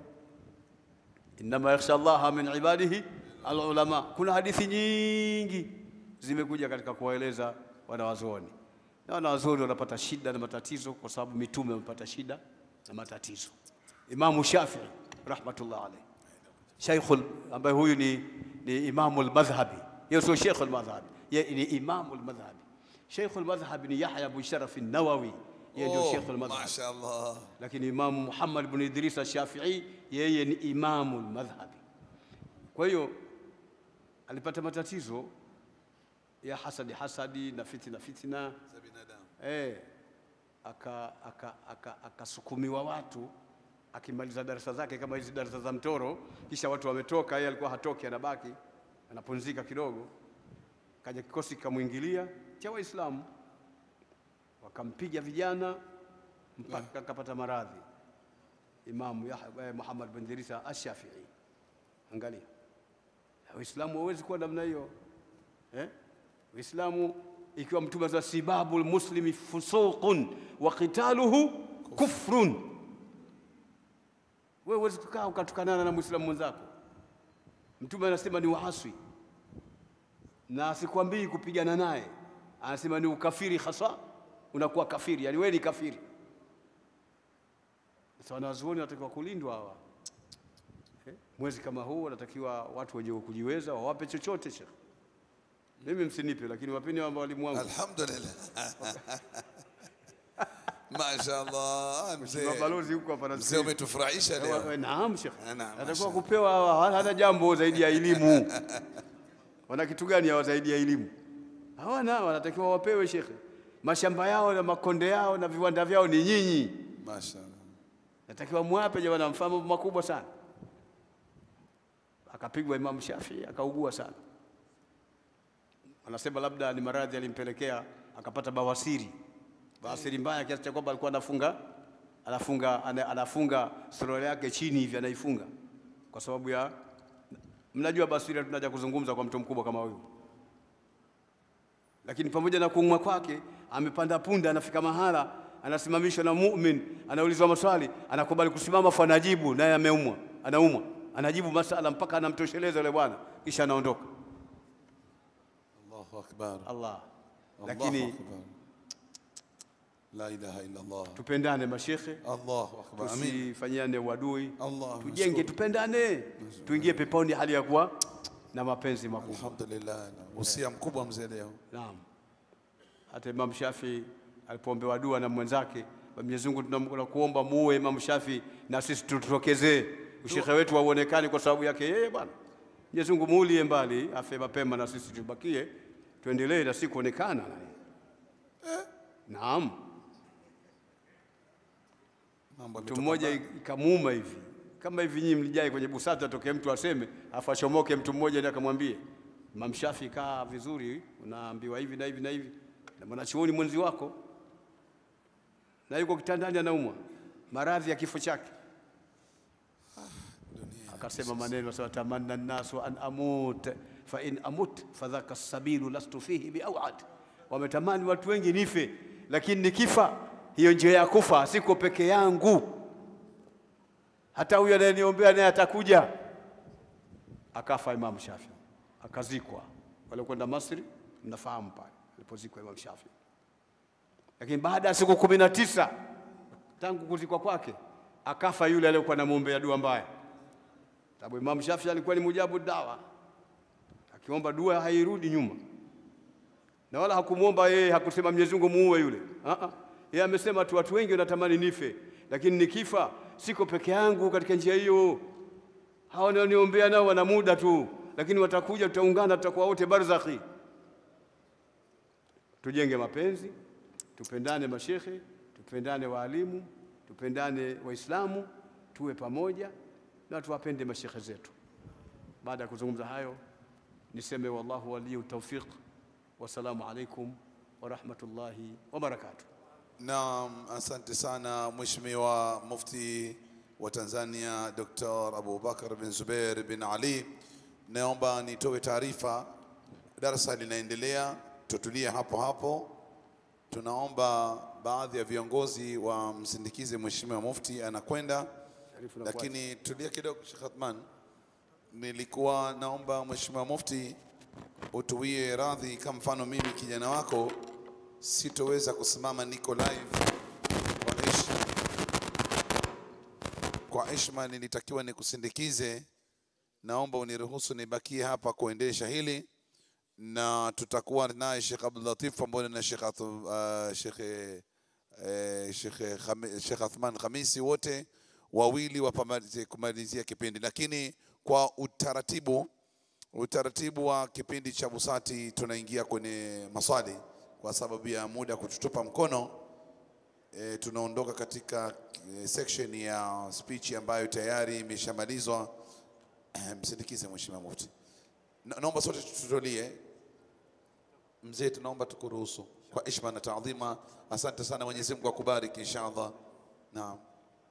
innama yakhsha Allaha min ibadihi alulama. Kuna hadithi nyingi zimekuja katika kuwaeleza wanawazuoni, na wanawazuoni wanapata shida na matatizo kwa sababu mitume wamepata shida na matatizo. Imamu Shafii rahmatullah alayhi, sheikhul ambaye huyu ni, ni imamu lmadhhabi, yeye sio sheikhul madhhabi, yeye ni imamu lmadhhabi. Sheikhul madhhabi ni Yahya bin Sharaf an-Nawawi, yeye ndio Oh, sheikhul madhhabi mashaallah lakini Imamu Muhammad bin Idris al-Shafi'i yeye ni imamu madhhabi. Kwa hiyo alipata matatizo ya hasadi hasadi na fitina fitina, eh, aka- aka- aka- akasukumiwa watu akimaliza darasa zake kama hizi darasa za mtoro, kisha watu wametoka, yeye alikuwa hatoki, anabaki anapunzika kidogo. Kaja kikosi kikamwingilia cha Waislamu, wakampiga vijana mpaka akapata maradhi. Imamu Yahya eh, Muhammad bin Idrisa Ash-Shafi'i, angalia Waislamu hawezi kuwa namna hiyo eh? Waislamu ikiwa Mtume za sibabu lmuslimi fusuqun wa qitaluhu kufrun, wewe huwezi kukaa ukatukanana na mwislamu mwenzako. Mtume anasema ni uaswi, na asikwambii kupigana naye, anasema ni ukafiri hasa, unakuwa kafiri, yani wewe ni kafiri. Sasa wanazuoni wanatakiwa kulindwa hawa eh? Mwezi kama huu wanatakiwa watu wenye kujiweza wawape chochote shekh. Mimi msinipe, lakini wapeni ambao walimu wangu Alhamdulillah. Mashaallah, mzee. mabalozi huko hapa Mzee nasikia. umetufurahisha Eh, leo. Naam shekh, Eh, naam, atakuwa mashallah. kupewa hawa, hana jambo zaidi ya elimu. Wana kitu gani hawa zaidi ya elimu? Hawana, wanatakiwa wapewe shekhe. Mashamba yao na makonde yao na viwanda vyao ni nyinyi, Mashaallah. natakiwa mwape jamani, amfanya mambo makubwa sana. Akapigwa Imam Shafi akaugua sana, anasema labda ni maradhi alimpelekea akapata bawasiri, bawasiri mbaya kiasi cha kwamba alikuwa anafunga anafunga ana- anafunga suruali yake chini hivi anaifunga kwa sababu ya mnajua bawasiri, tunaja kuzungumza kwa mtu mkubwa kama huyu lakini pamoja na kuumwa kwake amepanda punda, anafika mahala anasimamishwa na mumin, anaulizwa maswali, anakubali kusimama, afu anajibu, naye ameumwa, anaumwa, anajibu masala mpaka anamtosheleza yule bwana, kisha anaondoka. Allahu akbar. Allah. Allahu Lakini akbar. La ilaha illa Allah. tupendane mashekhe, Allahu akbar. Amin. tusifanyiane uadui, Allah. tujenge, tupendane, tuingie peponi hali ya kuwa na mapenzi makubwa. Alhamdulillah. Usia mkubwa mzee leo. Naam. Hata Imam Shafi alipoombewa dua na mwenzake, Mwenyezi Mungu tunakuomba muue Imam Shafi na sisi tutokezee, ushekhe wetu hauonekani kwa sababu yake yeye bwana. Mwenyezi Mungu muulie mbali, afe mapema na sisi tubakie, tuendelee na si kuonekana naye. Naam. Mambo Mtu yametoka mmoja mbali. ikamuuma hivi kama hivi, nyinyi mlijai kwenye busata, atokee mtu aseme, afu achomoke mtu mmoja ndiye akamwambie Imam Shafi, kaa vizuri, unaambiwa hivi na hivi na hivi na mwanachuoni mwenzi wako, na yuko kitandani anaumwa maradhi ya kifo chake. Akasema maneno sawa, tamanna nnasu an amut fa in amut fadhaka sabilu lastu fihi biawad, wametamani watu wengi nife, lakini nikifa hiyo njia ya kufa siko peke yangu, hata huyo anayeniombea naye atakuja. Akafa Imam Shafi, akazikwa. Waliokwenda Masri mnafahamu pale alipozikwa Imam Shafi, lakini baada ya siku kumi na tisa tangu kuzikwa kwake akafa yule aliyekuwa anamwombea dua mbaya sababu Imam Shafi alikuwa ni mujabu dawa, akiomba dua hairudi nyuma, na wala hakumwomba yeye, hakusema Mwenyezi Mungu muue yule. Ah ah, yeye amesema tu watu wengi wanatamani nife, lakini nikifa siko peke yangu katika njia hiyo. Hawa wanaoniombea nao wana muda tu, lakini watakuja, tutaungana, tutakuwa wote barzakhi. Tujenge mapenzi, tupendane mashekhe, tupendane waalimu, tupendane Waislamu, tuwe pamoja na tuwapende mashekhe zetu. Baada ya kuzungumza hayo, niseme wallahu waliyu tawfiq. Wassalamu alaikum wa rahmatullahi wa barakatuh. Naam, asante sana Mheshimiwa Mufti wa Tanzania Dr. Abubakar bin Zubair bin Ali. Naomba nitoe taarifa, darasa linaendelea, tutulie hapo hapo. Tunaomba baadhi ya viongozi wamsindikize Mheshimiwa Mufti anakwenda, Sharifu na lakini tulia kidogo, Sheikh Athman. Nilikuwa naomba Mheshimiwa Mufti utuwie radhi, kama mfano mimi kijana wako sitoweza kusimama, niko live kwa heshima, kwa heshima nilitakiwa nikusindikize. Naomba uniruhusu nibakie hapa kuendesha hili, na tutakuwa naye Sheikh Abdul Latif pamoja na Sheikh Athu- uh, Sheikh eh, Sheikh Khami- Sheikh Athman Khamisi, wote wawili wapamalizie kumalizia kipindi, lakini kwa utaratibu utaratibu wa kipindi cha Busati tunaingia kwenye maswali kwa sababu ya muda kututupa mkono. e, tunaondoka katika e, section ya speech ambayo tayari imeshamalizwa. Msindikize Mheshimiwa Mufti. Na- Naomba sote tutulie. Mzee, tunaomba tukuruhusu kwa heshima na taadhima. Asante sana, Mwenyezi Mungu akubariki inshallah. Naam.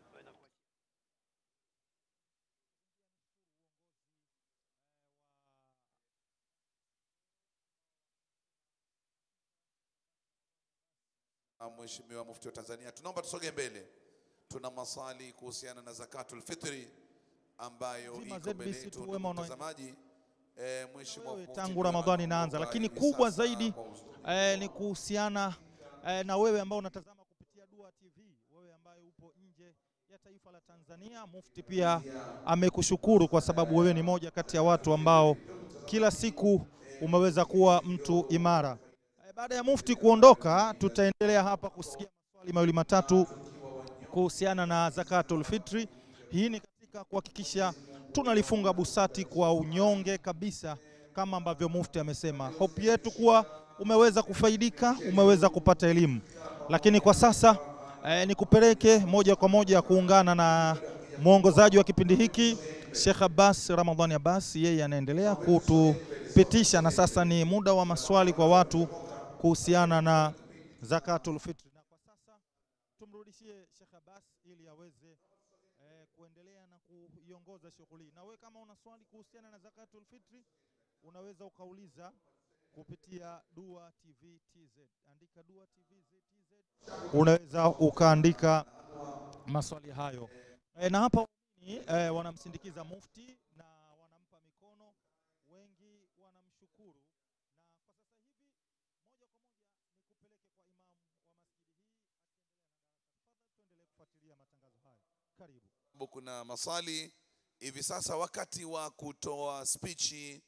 Ah, Mheshimiwa Mufti wa Tanzania, tunaomba tusogee mbele. Tuna maswali kuhusiana na zakatul fitri ambayo Zima iko mbele ZBC yetu, tu, ndugu wema unaoendelea. mtazamaji. Eh, Mheshimiwa wewe Mufti tangu ndio Ramadhani inaanza, anaongoza lakini hivi kubwa sasa zaidi kwa uz- eh, ni kuhusiana eh, na wewe ambao unatazama kupitia Dua TV, wewe ambaye upo nje ya taifa la Tanzania. Mufti pia amekushukuru kwa sababu wewe ni moja kati ya watu ambao kila siku umeweza kuwa mtu imara. Eh, baada ya Mufti kuondoka, tutaendelea hapa kusikia maswali mawili matatu kuhusiana na zakatul fitri. Hii ni katika kuhakikisha tunalifunga busati kwa unyonge kabisa, kama ambavyo Mufti amesema. Hope yetu kuwa umeweza kufaidika, umeweza kupata elimu, lakini kwa sasa eh, nikupeleke moja kwa moja kuungana na mwongozaji wa kipindi hiki Sheikh Abbas Ramadhani Abbas, yeye anaendelea kutupitisha, na sasa ni muda wa maswali kwa watu kuhusiana na zakatul fitri, na kwa sasa tumrudishie Sheikh Abbas ili aweze eh, kuendelea na kuiongoza shughuli. hii. Na wewe kama una swali kuhusiana na zakatul fitri unaweza ukauliza kupitia Dua TV TZ. Andika Dua TV TZ, unaweza ukaandika maswali hayo e, na hapa waumini, eh, wanamsindikiza mufti na wanampa mikono, wengi wanamshukuru, na kwa sasa hivi moja kwa moja nikupeleke kwa imamu wa masjidi hii akiendelea na darasa. Tafadhali tuendelee kufuatilia matangazo haya. Karibu. sababu kuna maswali hivi sasa. Wakati wa kutoa spichi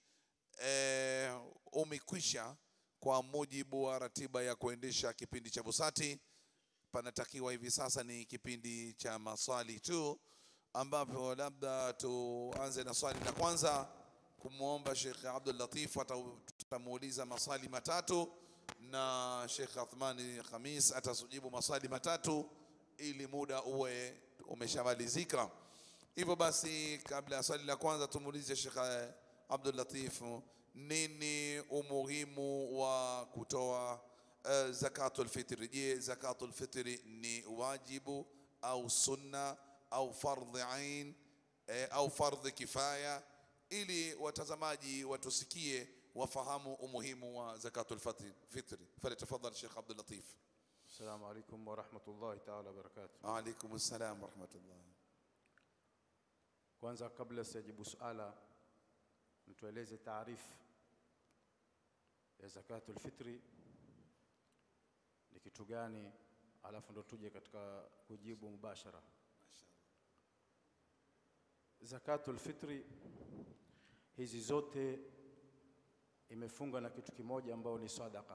eh, umekwisha kwa mujibu wa ratiba ya kuendesha kipindi cha Busati. Panatakiwa hivi sasa ni kipindi cha maswali tu, ambapo labda tuanze na swali la kwanza, kumwomba Sheikh Abdul Latif, ata- tutamuuliza maswali matatu na Sheikh Athmani Khamis atasujibu maswali matatu ili muda uwe umeshamalizika. Hivyo basi, kabla ya swali la kwanza, tumuulize Sheikh eh, Abdul Latif, nini umuhimu wa kutoa uh, zakatul fitri? Je, zakatul fitri ni wajibu au sunna au fardhi ain eh, au fardhi kifaya, ili watazamaji watusikie wafahamu umuhimu wa zakatul fitri. fitri. Falyatafadhal Sheikh Abdul Latif. Assalamu alaikum warahmatullahi taala wabarakatuh. Waalaikum salam warahmatullah. Kwanza, kabla sijajibu suala, mtueleze taarifu ya zakatul fitri ni kitu gani, alafu ndo tuje katika kujibu mubashara. Zakatul fitri hizi zote imefunga na kitu kimoja ambao ni sadaka.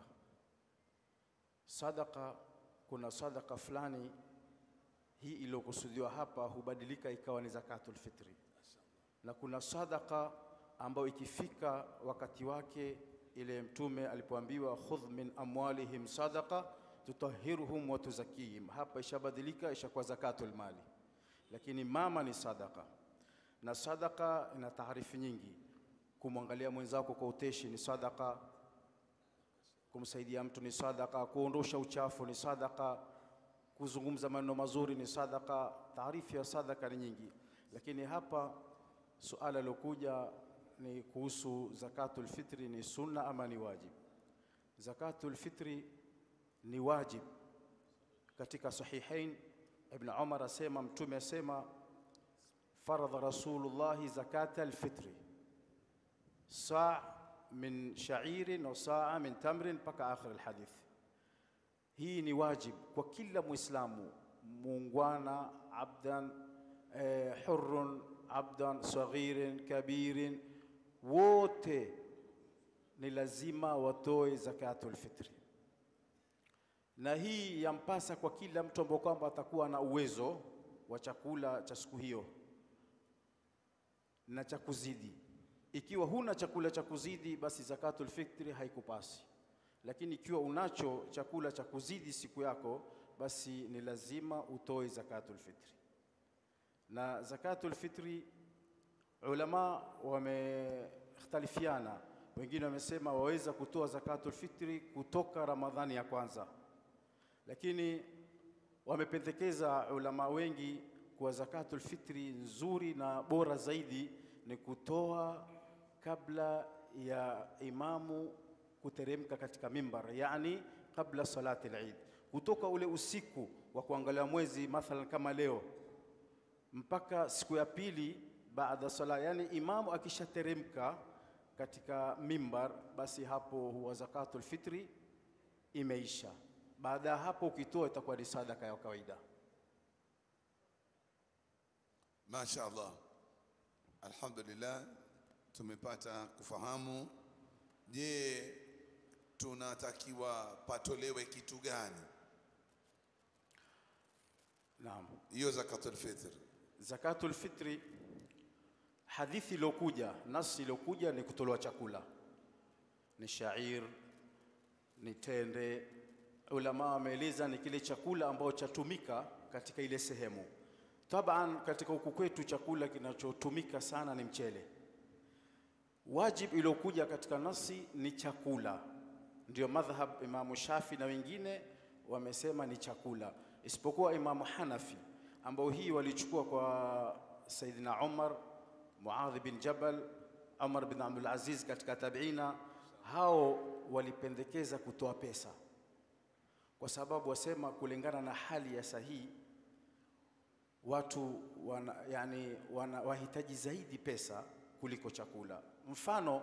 Sadaka, kuna sadaka fulani hii iliyokusudiwa hapa hubadilika ikawa ni zakatul fitri, na kuna sadaka ambayo ikifika wakati wake, ile Mtume alipoambiwa khudh min amwalihim sadaqa tutahiruhum wa tuzakihim, hapa ishabadilika ishakuwa zakatul mali, lakini mama ni sadaka, na sadaka ina taarifu nyingi. Kumwangalia mwenzako kwa uteshi ni sadaka, kumsaidia mtu ni sadaka, kuondosha uchafu ni sadaka, kuzungumza maneno mazuri ni sadaka. Taarifu ya sadaka ni nyingi, lakini hapa suala lilokuja ni kuhusu zakatul fitri, ni sunna ama ni wajib? Zakatul fitri ni wajib. Katika Sahihain Ibn Umar asema, Mtume asema, faradha Rasulullahi zakata alfitri saa min shairin wa saa min tamrin, mpaka akhir alhadith. Hii ni wajib kwa kila Muislamu muungwana, abdan eh, hurrun abdan saghirin kabirin, wote ni lazima watoe zakatul fitri, na hii yampasa kwa kila mtu ambao kwamba atakuwa na uwezo wa chakula cha siku hiyo na cha kuzidi. Ikiwa huna chakula cha kuzidi, basi zakatul fitri haikupasi, lakini ikiwa unacho chakula cha kuzidi siku yako, basi ni lazima utoe zakatul fitri. Na zakatul fitri ulama wamekhtalifiana, wengine wamesema waweza kutoa zakatul fitri kutoka Ramadhani ya kwanza, lakini wamependekeza ulama wengi kuwa zakatul fitri nzuri na bora zaidi ni kutoa kabla ya imamu kuteremka katika mimbar, yani kabla salati al-Eid, kutoka ule usiku wa kuangalia mwezi mathalan kama leo mpaka siku ya pili baada sala, yani imamu akishateremka katika mimbar, basi hapo huwa zakatul fitri imeisha. Baada ya hapo ukitoa itakuwa ni sadaka ya kawaida. Masha Allah, alhamdulillah, tumepata kufahamu. Je, tunatakiwa patolewe kitu gani Naam. hiyo zakatul fitr? Zakatul fitri, hadithi iliyokuja, nasi iliyokuja ni kutolewa chakula, ni shair, ni tende. Ulama wameeleza ni kile chakula ambacho chatumika katika ile sehemu. Taban, katika huku kwetu chakula kinachotumika sana ni mchele. Wajib iliyokuja katika nasi ni chakula, ndio madhhab Imamu Shafi na wengine wamesema ni chakula, isipokuwa Imamu Hanafi ambao hii walichukua kwa Saidina Umar, Muadh bin Jabal, Umar bin Abdul Aziz katika tabiina, hao walipendekeza kutoa pesa, kwa sababu wasema kulingana na hali ya sahihi watu wana, yani wana, wahitaji zaidi pesa kuliko chakula. Mfano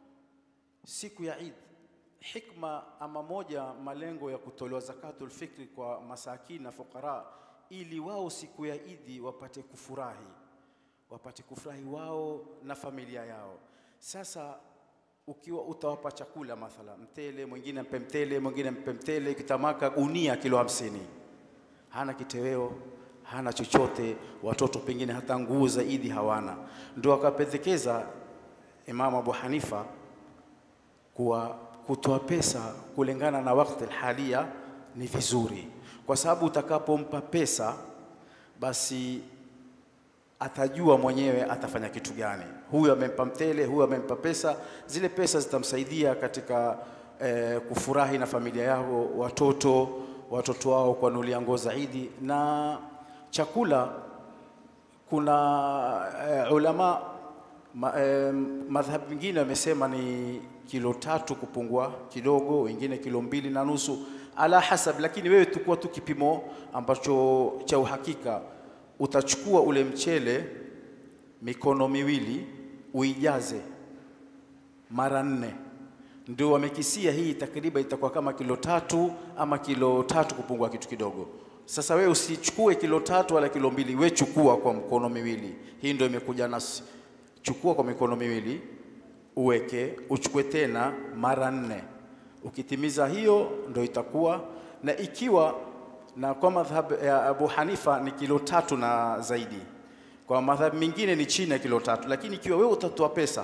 siku ya Eid, hikma ama moja malengo ya kutolewa zakatul fitri kwa masakini na fukara, ili wao siku ya Idi wapate kufurahi, wapate kufurahi wao na familia yao. Sasa ukiwa utawapa chakula mathala mtele, mwingine mpe mtele, mwingine mpe mtele, kitamaka gunia kilo hamsini, hana kiteweo hana chochote, watoto pengine hata nguo za Idi hawana. Ndio akapendekeza Imamu Abu Hanifa kuwa kutoa pesa kulingana na wakati halia ni vizuri, kwa sababu utakapompa pesa basi atajua mwenyewe atafanya kitu gani. Huyu amempa mtele, huyu amempa pesa, zile pesa zitamsaidia katika eh, kufurahi na familia yao, watoto watoto wao kuwanunulia nguo za Idi na chakula kuna eh, ulama ma, eh, madhhabu mengine wamesema ni kilo tatu kupungua kidogo, wengine kilo mbili na nusu ala hasab, lakini wewe tukua tu kipimo ambacho cha uhakika. Utachukua ule mchele mikono miwili uijaze mara nne, ndio wamekisia hii takriban itakuwa kama kilo tatu ama kilo tatu kupungua kitu kidogo. Sasa wewe usichukue kilo tatu wala kilo mbili, we chukua kwa mkono miwili. Hii ndio imekuja nasi, chukua kwa mikono miwili uweke, uchukue tena mara nne. Ukitimiza hiyo ndio itakuwa na, ikiwa na kwa madhhab ya Abu Hanifa ni kilo tatu na zaidi, kwa madhhab mengine ni chini ya kilo tatu, lakini ikiwa wewe utatoa pesa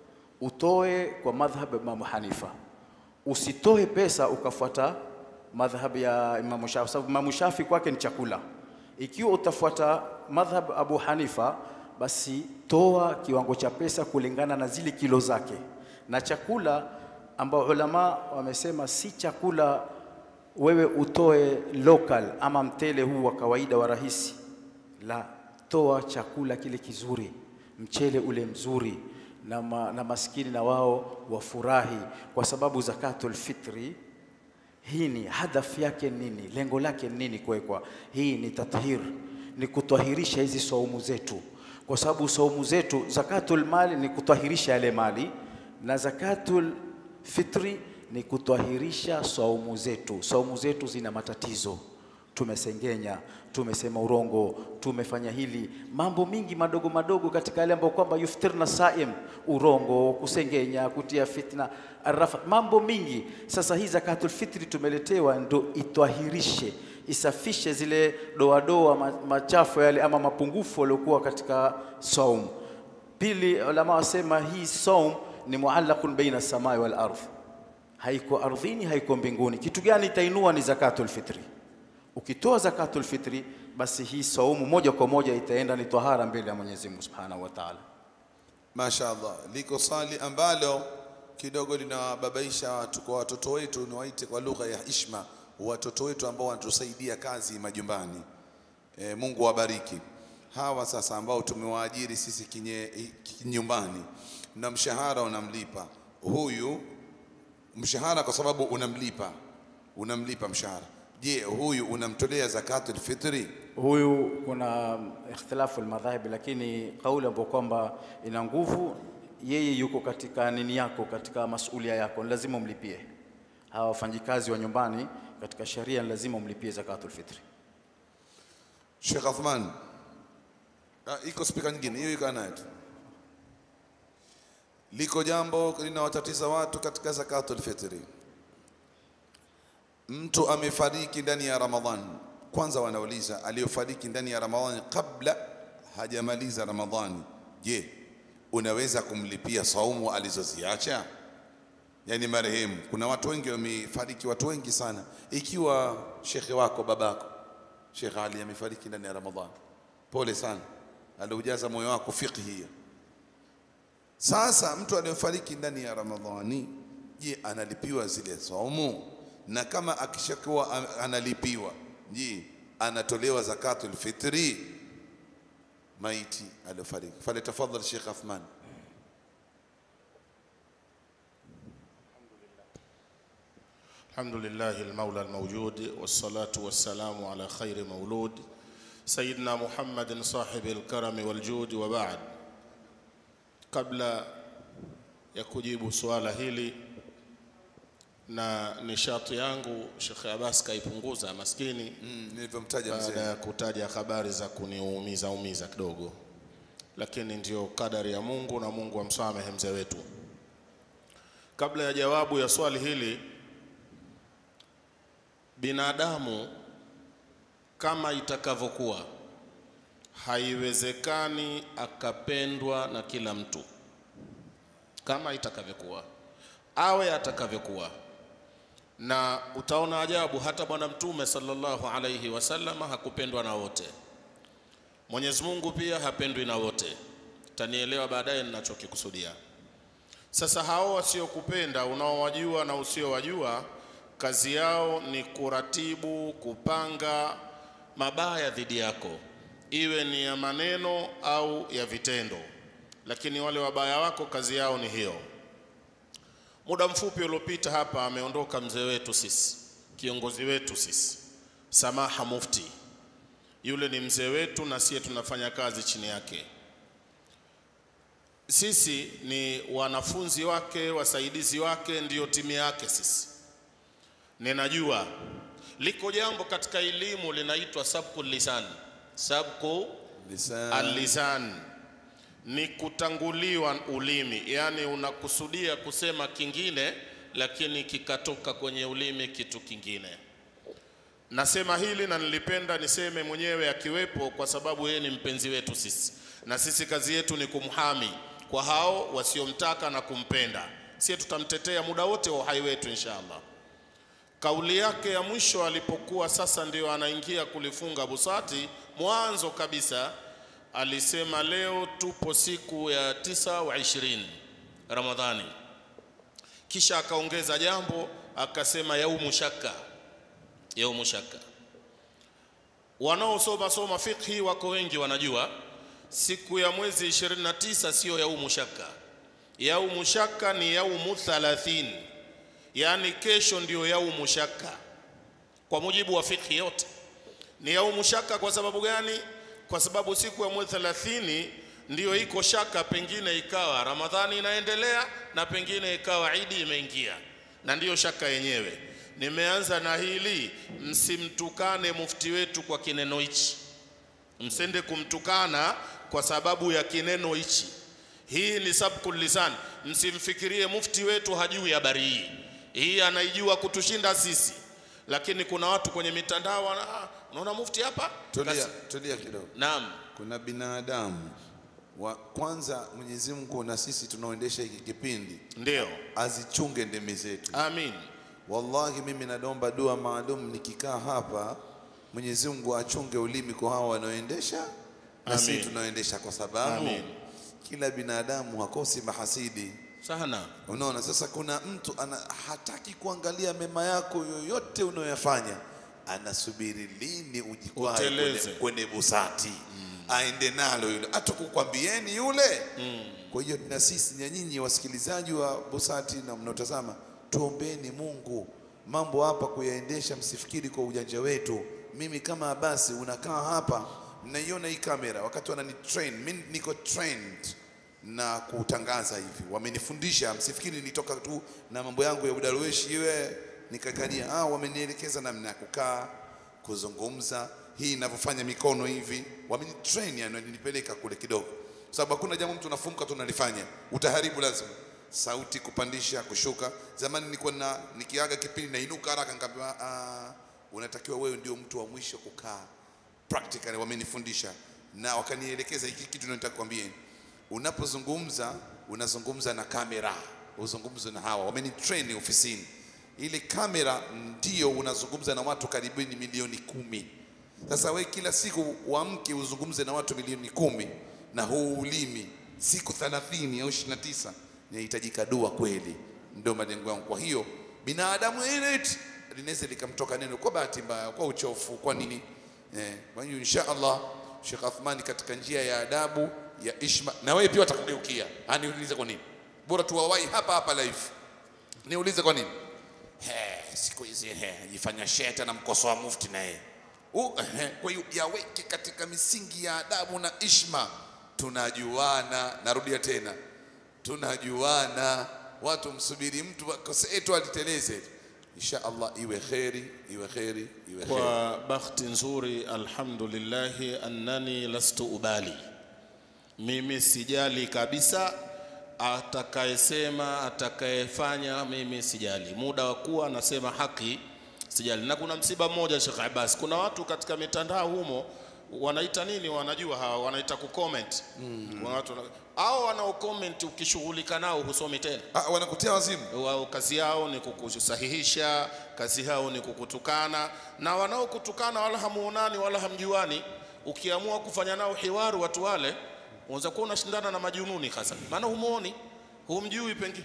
utoe kwa madhhab ya Imam Hanifa, usitoe pesa ukafuata madhhab ya Imam Shafi, sababu Imam Shafi kwake ni chakula. Ikiwa utafuata madhhab Abu Hanifa, basi toa kiwango cha pesa kulingana na zile kilo zake, na chakula ambao ulama wamesema si chakula wewe utoe local ama mtele huu wa kawaida wa rahisi, la, toa chakula kile kizuri, mchele ule mzuri na, ma, na maskini na wao wafurahi, kwa sababu zakatul fitri hii ni hadafu yake nini, lengo lake nini kuwekwa? Hii ni tathhir, ni kutwahirisha hizi saumu zetu, kwa sababu saumu zetu, zakatul mali ni kutwahirisha yale mali, na zakatul fitri ni kutwahirisha saumu zetu. Saumu zetu zina matatizo, tumesengenya, tumesema urongo, tumefanya hili, mambo mingi madogo madogo katika yale ambayo kwamba yuftirna saim, urongo, kusengenya, kutia fitna, arafa, mambo mingi. Sasa hii zakatul fitri tumeletewa ndo itwahirishe, isafishe zile doadoa ma- machafu yale ama mapungufu yaliokuwa katika saum. Pili, ulama wasema hii saum ni muallaqun baina samai wal ardh, haiko ardhini, haiko mbinguni. Kitu gani itainua? Ni zakatul fitri. Ukitoa zakatul fitri, basi hii saumu moja kwa moja itaenda ni tahara mbele ya Mwenyezi Mungu Subhanahu wa Ta'ala. Mashaallah, liko swali ambalo kidogo linawababaisha watu kwa watoto wetu, niwaite kwa lugha ya hishma, watoto wetu ambao wanatusaidia kazi majumbani. E, Mungu wabariki hawa sasa ambao tumewaajiri sisi kinye, kinyumbani na mshahara unamlipa huyu mshahara, kwa sababu unamlipa unamlipa mshahara. Je, huyu unamtolea zakatul fitri? Huyu kuna ikhtilafu almadhahib, lakini kauli ambayo kwamba ina nguvu, yeye yuko katika nini yako, katika masulia yako, ni lazima umlipie. Hawa wafanyikazi wa nyumbani katika sheria ni lazima umlipie zakatul fitri. Sheikh Athman, ah, iko spika nyingine hiyo iko nayo tu. Liko jambo linawatatiza watu katika zakatul fitri. Mtu amefariki ndani ya Ramadhan. Kwanza wanauliza aliyofariki ndani ya Ramadhani kabla hajamaliza Ramadhani, je, unaweza kumlipia saumu alizoziacha? Yani marehemu, kuna watu wengi wamefariki, watu wengi sana. Ikiwa shekhe wako babako Sheikh Ali amefariki ndani ya Ramadhani, pole sana, aliujaza moyo wako fiqhi hiyo. Sasa mtu aliyefariki ndani ya Ramadhani, je, analipiwa zile saumu? Na kama akishakuwa am- analipiwa, je, anatolewa zakatul fitri maiti aliyofariki? Falyatafadhal Sheikh Athman. الحمد لله المولى الموجود والصلاة والسلام على خير مولود سيدنا محمد صاحب الكرم والجود وبعد kabla ya kujibu suala hili na nishati yangu Sheikh Abbas kaipunguza maskini Mm, nilivyomtaja baada mzee. ya kutaja habari za kuniumiza umiza kidogo, lakini ndio kadari ya Mungu na Mungu amsamehe mzee wetu. Kabla ya jawabu ya swali hili, binadamu kama itakavyokuwa, haiwezekani akapendwa na kila mtu kama itakavyokuwa, awe atakavyokuwa na utaona ajabu hata bwana mtume sallallahu alayhi wasallam hakupendwa na wote mwenyezi mungu pia hapendwi na wote tanielewa baadaye ninachokikusudia sasa hao wasiokupenda unaowajua na usiowajua kazi yao ni kuratibu kupanga mabaya dhidi yako iwe ni ya maneno au ya vitendo lakini wale wabaya wako kazi yao ni hiyo Muda mfupi uliopita hapa ameondoka mzee wetu sisi, kiongozi wetu sisi, Samaha Mufti. Yule ni mzee wetu na siye tunafanya kazi chini yake. Sisi ni wanafunzi wake, wasaidizi wake, ndiyo timu yake sisi. Ninajua liko jambo katika elimu linaitwa sabku lisan, sabku Lisan. al-lisan ni kutanguliwa ulimi, yani unakusudia kusema kingine, lakini kikatoka kwenye ulimi kitu kingine. Nasema hili na nilipenda niseme mwenyewe akiwepo, kwa sababu yeye ni mpenzi wetu sisi, na sisi kazi yetu ni kumhami kwa hao wasiomtaka na kumpenda. Sie tutamtetea muda wote wa uhai wetu inshallah. Kauli yake ya mwisho alipokuwa sasa ndio anaingia kulifunga busati, mwanzo kabisa alisema leo tupo siku ya tisa wa ishirini Ramadhani, kisha akaongeza jambo akasema yaumu shaka, yaumu shaka. Wanaosoma soma fiqhi wako wengi wanajua siku ya mwezi 29 sio yaumu shaka. Yaumu shaka ni yaumu 30, yaani kesho ndio yaumu shaka kwa mujibu wa fiqhi yote ni yaumu shaka. Kwa sababu gani? Kwa sababu siku ya mwezi 30 ndiyo iko shaka, pengine ikawa Ramadhani inaendelea na pengine ikawa Idi imeingia, na ndiyo shaka yenyewe. Nimeanza na hili, msimtukane mufti wetu kwa kineno hichi, msende kumtukana kwa sababu ya kineno hichi. Hii ni sabkul lisan, msimfikirie mufti wetu hajui habari hii. Hii anaijua kutushinda sisi, lakini kuna watu kwenye mitandao wana, "Ah, unaona mufti hapa Tulia, Kasi- tulia kidogo. Naam, Kuna binadamu wa kwanza, Mwenyezi Mungu na sisi tunaoendesha hiki kipindi ndio. azichunge ndimi zetu. Amin. Wallahi, mimi naomba dua maalum nikikaa hapa, Mwenyezi Mungu achunge ulimi kwa hawa wanaoendesha na sisi Amin. tunaoendesha, kwa sababu Amin. kila binadamu hakosi mahasidi. sana Unaona, sasa kuna mtu ana hataki kuangalia mema yako yoyote unayoyafanya, anasubiri lini ujikwae Uteleze. kwenye, kwenye busati aende nalo yule, hata kukwambieni yule. Kwa hiyo na sisi na nyinyi wasikilizaji wa busati na mnaotazama, tuombeni Mungu mambo hapa kuyaendesha, msifikiri kwa ujanja wetu. Mimi kama Abasi, unakaa hapa, mnaiona hii kamera, wakati wanani train, mimi niko trained na kutangaza hivi, wamenifundisha. Msifikiri nitoka tu na mambo yangu ya udarueshi iwe nikakalia. Ah, wamenielekeza namna ya kukaa, kuzungumza, hii inavyofanya mikono hivi, wamenitrain, yani wananipeleka kule kidogo, sababu hakuna jambo mtu nafunka tu nalifanya, utaharibu lazima sauti kupandisha kushuka. Zamani nilikuwa na nikiaga kipindi nainuka haraka, nikaambiwa ah, unatakiwa wewe ndio mtu wa mwisho kukaa practically wamenifundisha na wakanielekeza hiki kitu nataka kukwambieni. Unapozungumza unazungumza na kamera, uzungumze na hawa, wamenitrain ofisini. Ile kamera ndio unazungumza na watu karibuni milioni kumi. Sasa we kila siku uamke uzungumze na watu milioni kumi na huu ulimi siku 30 au 29, inahitajika dua kweli, ndio malengo yangu. Kwa hiyo binadamu yeyote linaweza likamtoka neno kwa bahati mbaya, kwa uchofu, kwa nini Eh, kwa hiyo insha Allah Sheikh Athmani katika njia ya adabu ya ishma, na wewe pia watakugeukia. Ah, niulize kwa nini? Bora tuwawai hapa hapa live. Niulize kwa nini? He, siku hizi he, jifanya sheta na mkosoa mufti na yeye. Uh, he, kwa hiyo yaweke katika misingi ya adabu na ishma. Tunajuana, narudia tena, tunajuana. Watu msubiri mtu akosee tu aliteleze. Insha Allah iwe kheri, iwe kheri, iwe kheri. kwa bahati nzuri alhamdulillahi annani lastu ubali mimi sijali kabisa atakayesema atakayefanya mimi sijali muda wa kuwa anasema haki sijali na kuna msiba mmoja Sheikh Abbas kuna watu katika mitandao humo wanaita nini wanajua hawa wanaita kucomment mm. watu wana- hao wanao comment ukishughulika nao husomi tena Ah, wanakutia wazimu. wao kazi yao ni kukusahihisha, kazi yao ni kukutukana, na wanaokutukana wala hamuonani wala hamjuani. Ukiamua kufanya nao hiwaru watu wale, unaweza kuwa unashindana na majununi hasa, maana humuoni, humjui pengine.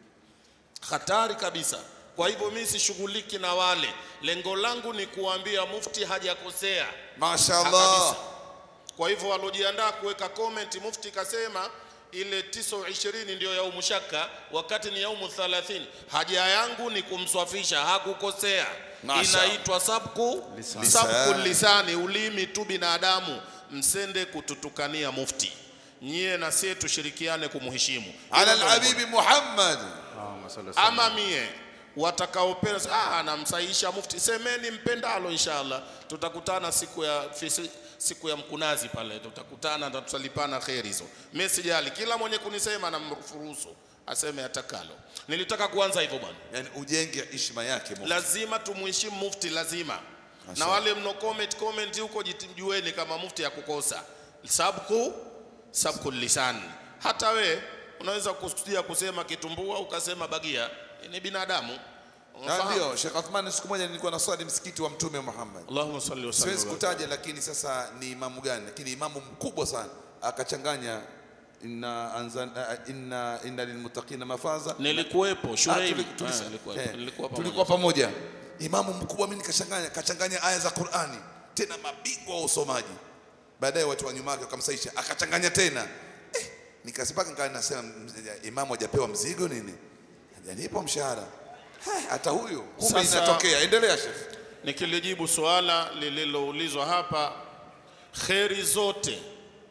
Hatari kabisa. Kwa hivyo mimi sishughuliki na wale, lengo langu ni kuambia mufti hajakosea Mashaallah. kabisa. Kwa hivyo waliojiandaa kuweka comment, mufti kasema ile tiso ishirini ndio yaumu shaka, wakati ni yaumu thalathini. Haja yangu ni kumswafisha, hakukosea. Masha. Inaitwa sabku sabku lisani, ulimi tu binadamu. Msende kututukania mufti, nyie na sie tushirikiane kumheshimu. Ala Hilo ndio alhabibi Muhammad. Allahumma salli wa sallim. ama mie watakaopenda ah, anamsahihisha mufti, semeni mpendalo, inshallah tutakutana siku ya fisi, siku ya mkunazi pale, tutakutana na tutalipana kheri hizo. Mimi sijali, kila mwenye kunisema namfuruhusu aseme atakalo. Nilitaka kuanza hivyo bwana, Yani ujenge ishma yake Mungu. lazima tumuheshimu mufti, lazima na wale mno comment comment huko, jijueni kama mufti ya kukosa sabku sabku lisan. Hata we unaweza kusudia kusema kitumbua ukasema bagia, ni binadamu. Na Unafahamu? ndio Sheikh Athman, siku moja nilikuwa naswali msikiti wa Mtume Muhammad. Allahumma salli wa Siwezi sallim. kutaja, lakini sasa ni imamu gani, lakini imamu mkubwa sana akachanganya inna anzalna inna inna lilmuttaqina mafaza. Nilikuwepo Ah, Shuraim. tuli- tulisa- Ah, nilikuwepo. eh, Nilikuwa tulikuwa pamoja. pamoja. Imamu mkubwa mimi nikachanganya kachanganya aya za Qur'ani, tena mabingwa wa usomaji. Baadaye watu wa nyuma yake wakamsaisha, akachanganya tena eh, nikasipaka nikawa nasema mz- imamu hajapewa mzigo nini, hajalipo mshahara Eh, hata huyu kumbe Sasa- inatokea. Endelea Sheikh. Nikilijibu suala lililoulizwa hapa, kheri zote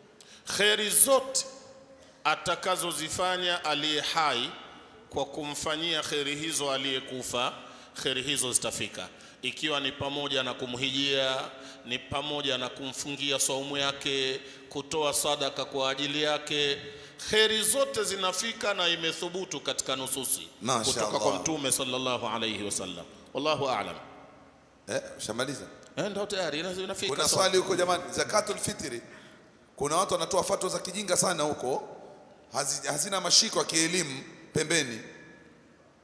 kheri zote atakazozifanya aliye hai kwa kumfanyia kheri hizo aliyekufa, kheri hizo zitafika, ikiwa ni pamoja na kumhijia, ni pamoja na kumfungia saumu yake, kutoa sadaka kwa ajili yake. Kheri zote zinafika na imethubutu katika nususi Masha kutoka Allah. kwa Mtume sallallahu alayhi wasallam. Wallahu a'lam. Eh, ushamaliza? Eh, ndio tayari ina- inafika. Kuna sawa. swali huko jamani, zakatul fitri. Kuna watu wanatoa fatwa za kijinga sana huko, hazi- hazina mashiko ya kielimu pembeni.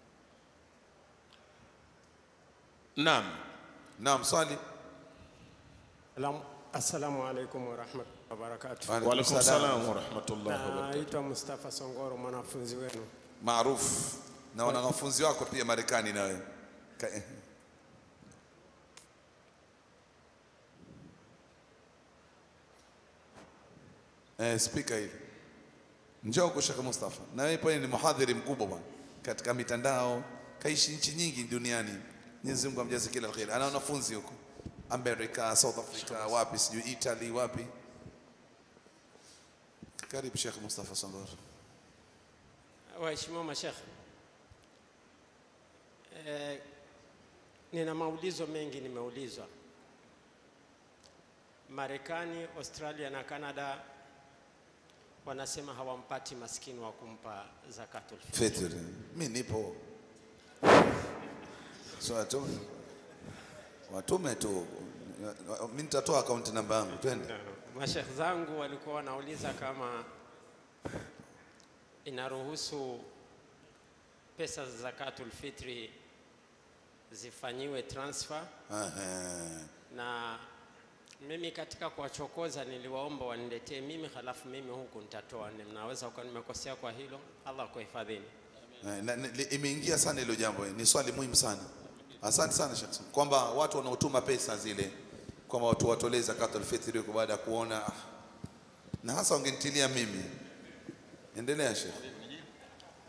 Naam. Naam, swali. Alam- Assalamu alaikum warahmatullahi wabarakatuh. Wa alaikum salam wa rahmatullahi wa barakatuh. Naitwa Mustafa Songoro, mwanafunzi wenu. maarufu na wanafunzi wako pia Marekani nawe Ka- eh. eh, spika hili njoo huko Sheikh Mustafa, na wewe pale ni mhadhiri mkubwa bwana katika mitandao, kaishi nchi nyingi duniani. Mwenyezi Mungu amjaze kila kheri. Ana wanafunzi huko Amerika, South Africa, wapi sijui Italy, wapi. Karibu Sheikh Mustafa Songoro. Waheshimiwa mashekhe, eh, nina maulizo mengi nimeulizwa. Marekani, Australia na Canada wanasema hawampati maskini wa kumpa zakatul fitr. Fitr. Mi nipo. So watume. Watume tu. Mimi nitatoa akaunti namba yangu. Twende. Mashekh zangu walikuwa wanauliza kama inaruhusu pesa za zakatul fitri zifanyiwe transfer, Aha. na mimi katika kuwachokoza niliwaomba waniletee mimi, halafu mimi huku nitatoa. Mnaweza kuwa nimekosea kwa hilo, Allah kuhifadhini. Na- na- li- Imeingia sana hilo jambo. Ni swali muhimu sana. Asante sana Sheikh. Kwamba watu wanaotuma pesa zile kwamba watu watolee zakatul fitri huko baada ya kuona ah, na hasa wangenitilia mimi. Endelea Sheikh.